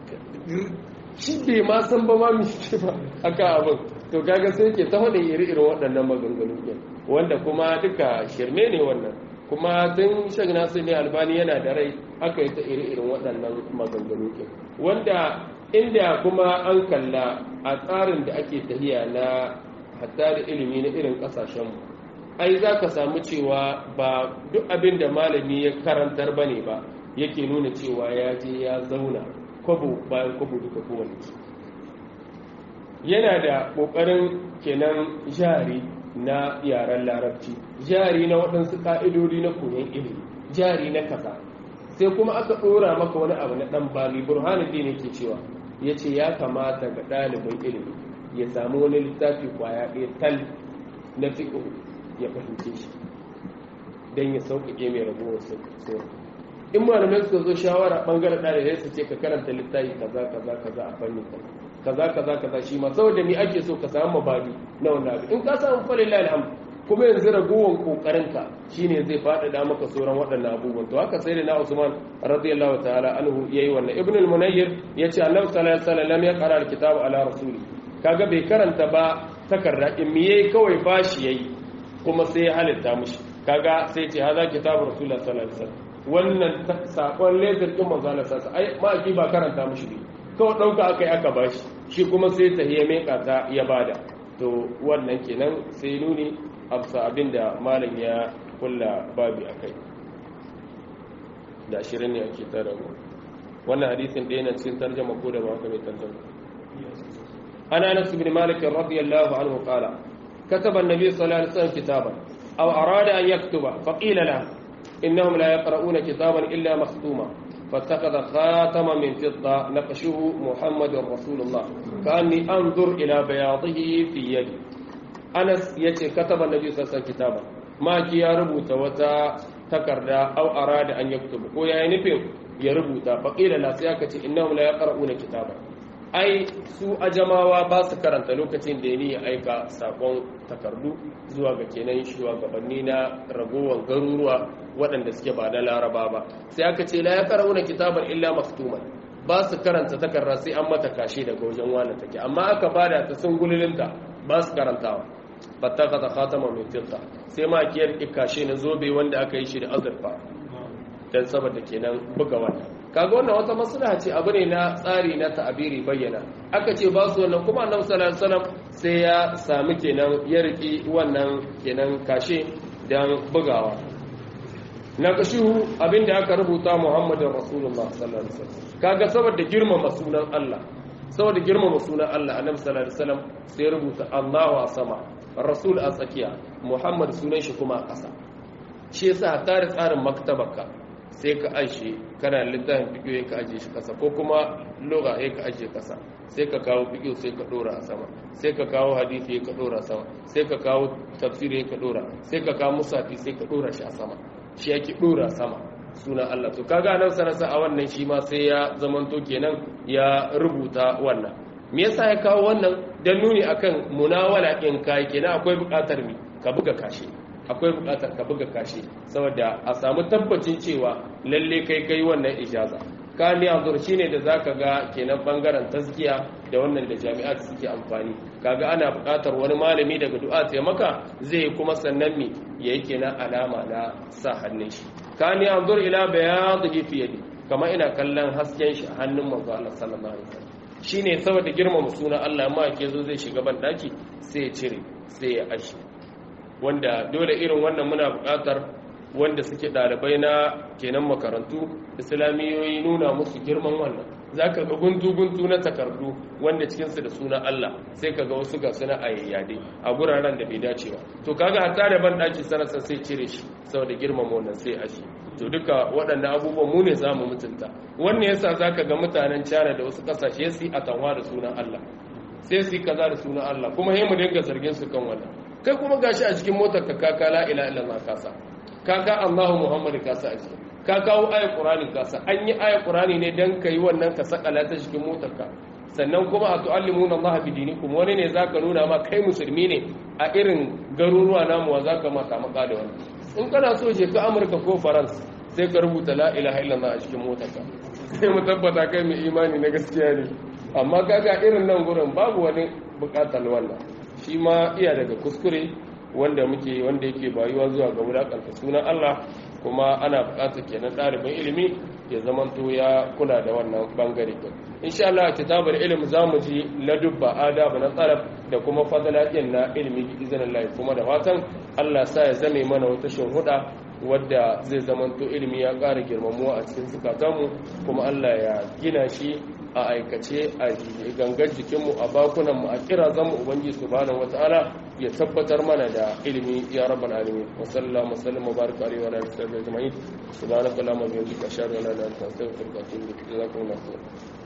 shi bai ma san ba ma mishi ba aka abin to kaga sai ke ta faɗin iri-irin waɗannan maganganu ke wanda kuma duka shirme ne wannan kuma tun shag nasu ne albani yana da rai aka yi ta iri-irin waɗannan maganganu ke wanda inda kuma an kalla a tsarin da ake tahiya na hatta da ilimi na irin ƙasashenmu ai za ka samu cewa ba duk abin da malami ya karantar ba ne ba yake nuna cewa ya je ya zauna kwabo bayan kwabo duka kowane yana da ƙoƙarin kenan jari na yaren larabci jari na waɗansu ƙa'idodi na koyon ilimi jari na kasa sai kuma aka ɗora maka wani abu na ɗan bali burhanuddin yake cewa ya ce ya kamata ga ɗalibin ilimi ya samu wani littafi kwaya ɗaya tal na fiƙo ya fahimce shi don ya sauƙaƙe mai ragowar sauƙi in malamai suka zo shawara ɓangaren ɗalibai su ce ka karanta littafi kaza kaza kaza a fanni kaza kaza kaza shi ma saboda ni ake so ka samu mabadi na wannan abu in ka samu falilahi alhamd kuma yanzu ragowar kokarinka shine zai faɗaɗa maka sauran waɗannan abubuwan to haka sai da na Usman radiyallahu ta'ala anhu yayi wannan ibn al-munayyir yace Allah sallallahu alaihi wasallam lam yaqra al-kitaba ala rasuli kaga bai karanta ba takarda in me yayi kawai bashi yayi kuma sai ya halitta mushi kaga sai ce haza kitabu rasulullah sallallahu alaihi wasallam wannan sakon lezer din manzo Allah sallallahu alaihi wasallam ai ma ba karanta mushi ne kawai ɗauka aka yi aka bashi shi kuma sai ta hiya mai ƙata ya bada to wannan kenan sai nuni absa abin da malam ya kulla babi a kai da ashirin ne ake tara mu wannan hadisin ɗaya na cikin tarjama ko da ba haka mai tarjama ana nasu bin malik radiyallahu anhu qala kataba an-nabi sallallahu alaihi wasallam kitaban aw arada an yaktuba faqila la innahum la yaqra'una kitaban illa makhtuma فاتخذ خاتما من فضة نقشه محمد رسول الله كأني أنظر إلى بياضه في يدي أنس يتي كتب النبي صلى الله عليه وسلم كتابا ما كي يربط وتا تكردا أو أراد أن يكتب ويا نفهم يربط فقيل لا سياكة إنهم لا يقرؤون كتابا ai su ajamawa ba su karanta lokacin da ni aika sakon takardu zuwa ga kenan shugabanni na ragowar garuruwa waɗanda suke ba na laraba ba sai aka ce la ya karauna kitaban illa maktuman ba su karanta takarda sai an mata kashe daga wajen wani take amma aka bada ta sun gululinta ba su karantawa fattaka ta khatama min fitta sai ma kiyar kashe na zobe wanda aka yi shi da azurfa dan saboda kenan buga wannan kaga wannan wata maslaha ce abu ne na tsari na ta'abiri bayyana aka ce ba su wannan kuma annabi sallallahu alaihi wasallam sai ya sami kenan ya riki wannan kenan kashe dan bugawa na kashihu abinda aka rubuta Muhammadin Rasulullah sallallahu alaihi wasallam kaga saboda girmama sunan Allah saboda girmama sunan Allah annabi sallallahu alaihi wasallam sai ya rubuta Allahu a sama Rasul a tsakiya Muhammad sunan shi kuma a ƙasa shi yasa tare tsarin maktabarka sai ka ajiye kana littafin fiƙo ka ajiye shi kasa ko kuma loga ya ka ajiye kasa sai ka kawo fiƙo sai ka ɗora a sama sai ka kawo hadisi ya ka ɗora sama sai ka kawo tafsiri ya ka ɗora sai ka kawo musafi sai ka ɗora shi a sama shi yake ɗora sama suna Allah to kaga nan sanasa a wannan shi ma sai ya zamanto kenan ya rubuta wannan me yasa ya kawo wannan dan nuni akan munawala in kai kenan akwai buƙatar mi ka buga kashi akwai bukatar ka buga kashi saboda a samu tabbacin cewa lalle kai kai wannan ijaza kani anzur shine da zaka ga kenan bangaren taskiya da wannan da jami'at suke amfani kaga ana bukatar wani malami daga du'a ta maka zai kuma sannan mi yayi kenan alama na sa hannun shi kani anzur ila bayadhi fi yadi kama ina kallon hasken shi a hannun manzo Allah sallallahu alaihi wasallam shine saboda girmama sunan Allah amma ke zo zai shiga ban daki sai ya cire sai ya ashi wanda dole irin wannan muna buƙatar wanda suke ɗalibai na kenan makarantu islamiyoyi nuna musu girman wannan za ka ga guntu-guntu na takardu wanda cikinsu da suna Allah sai ka ga wasu ga suna a yayyade a guraren da bai dace ba to kaga hatta da ban ɗaki sanarsa sai cire shi saboda girmama wannan sai a shi to duka waɗannan abubuwan mu ne za mu mutunta wannan yasa za ka ga mutanen China da wasu ƙasashe su a tanwa da sunan Allah sai su yi kaza da sunan Allah kuma sai mu dinga zargin su kan wannan kai kuma gashi a cikin motar ka kaka la ila illa ma kasa kaka Allahu Muhammad kasa a ciki ka kawo ayat Qur'ani kasa an yi ayat Qur'ani ne dan kai wannan ka sakala ta cikin motar ka sannan kuma a tu'allimuna Allah bi dinikum wani ne zaka nuna ma kai musulmi ne a irin garuruwa namu wa zaka maka maka da wani in kana so je ka Amurka ko France sai ka rubuta la ilaha illallah a cikin motar ka sai mu tabbata kai mai imani na gaskiya ne amma kaga irin nan gurin babu wani bukatar wannan shi ma iya daga kuskure wanda muke wanda yake bayuwa zuwa ga wulakanta sunan Allah kuma ana bukatar kenan ɗalibin ilimi ya zamanto ya kula da wannan bangare din insha Allah kitabar ilimi zamu ji ladubba adabu na tsaraf da kuma fadalatin na ilimi bi iznillah kuma da fatan Allah sa ya zame mana wata shuhuda wadda zai zamanto ilimi ya ƙara girmamuwa a cikin zukatanmu kuma Allah ya gina shi a aikace a gangar jikinmu a bakunanmu a kira zanmu ubangiji subhanahu wataala ya tabbatar mana da ilimi ya rabbal alamin wa sallallahu wasallam wa baraka alaihi wa alihi wa sahbihi ajma'in subhanaka allahumma wa bihamdika ashhadu an la ilaha illa anta astaghfiruka wa atubu ilaik jazakumullahu khairan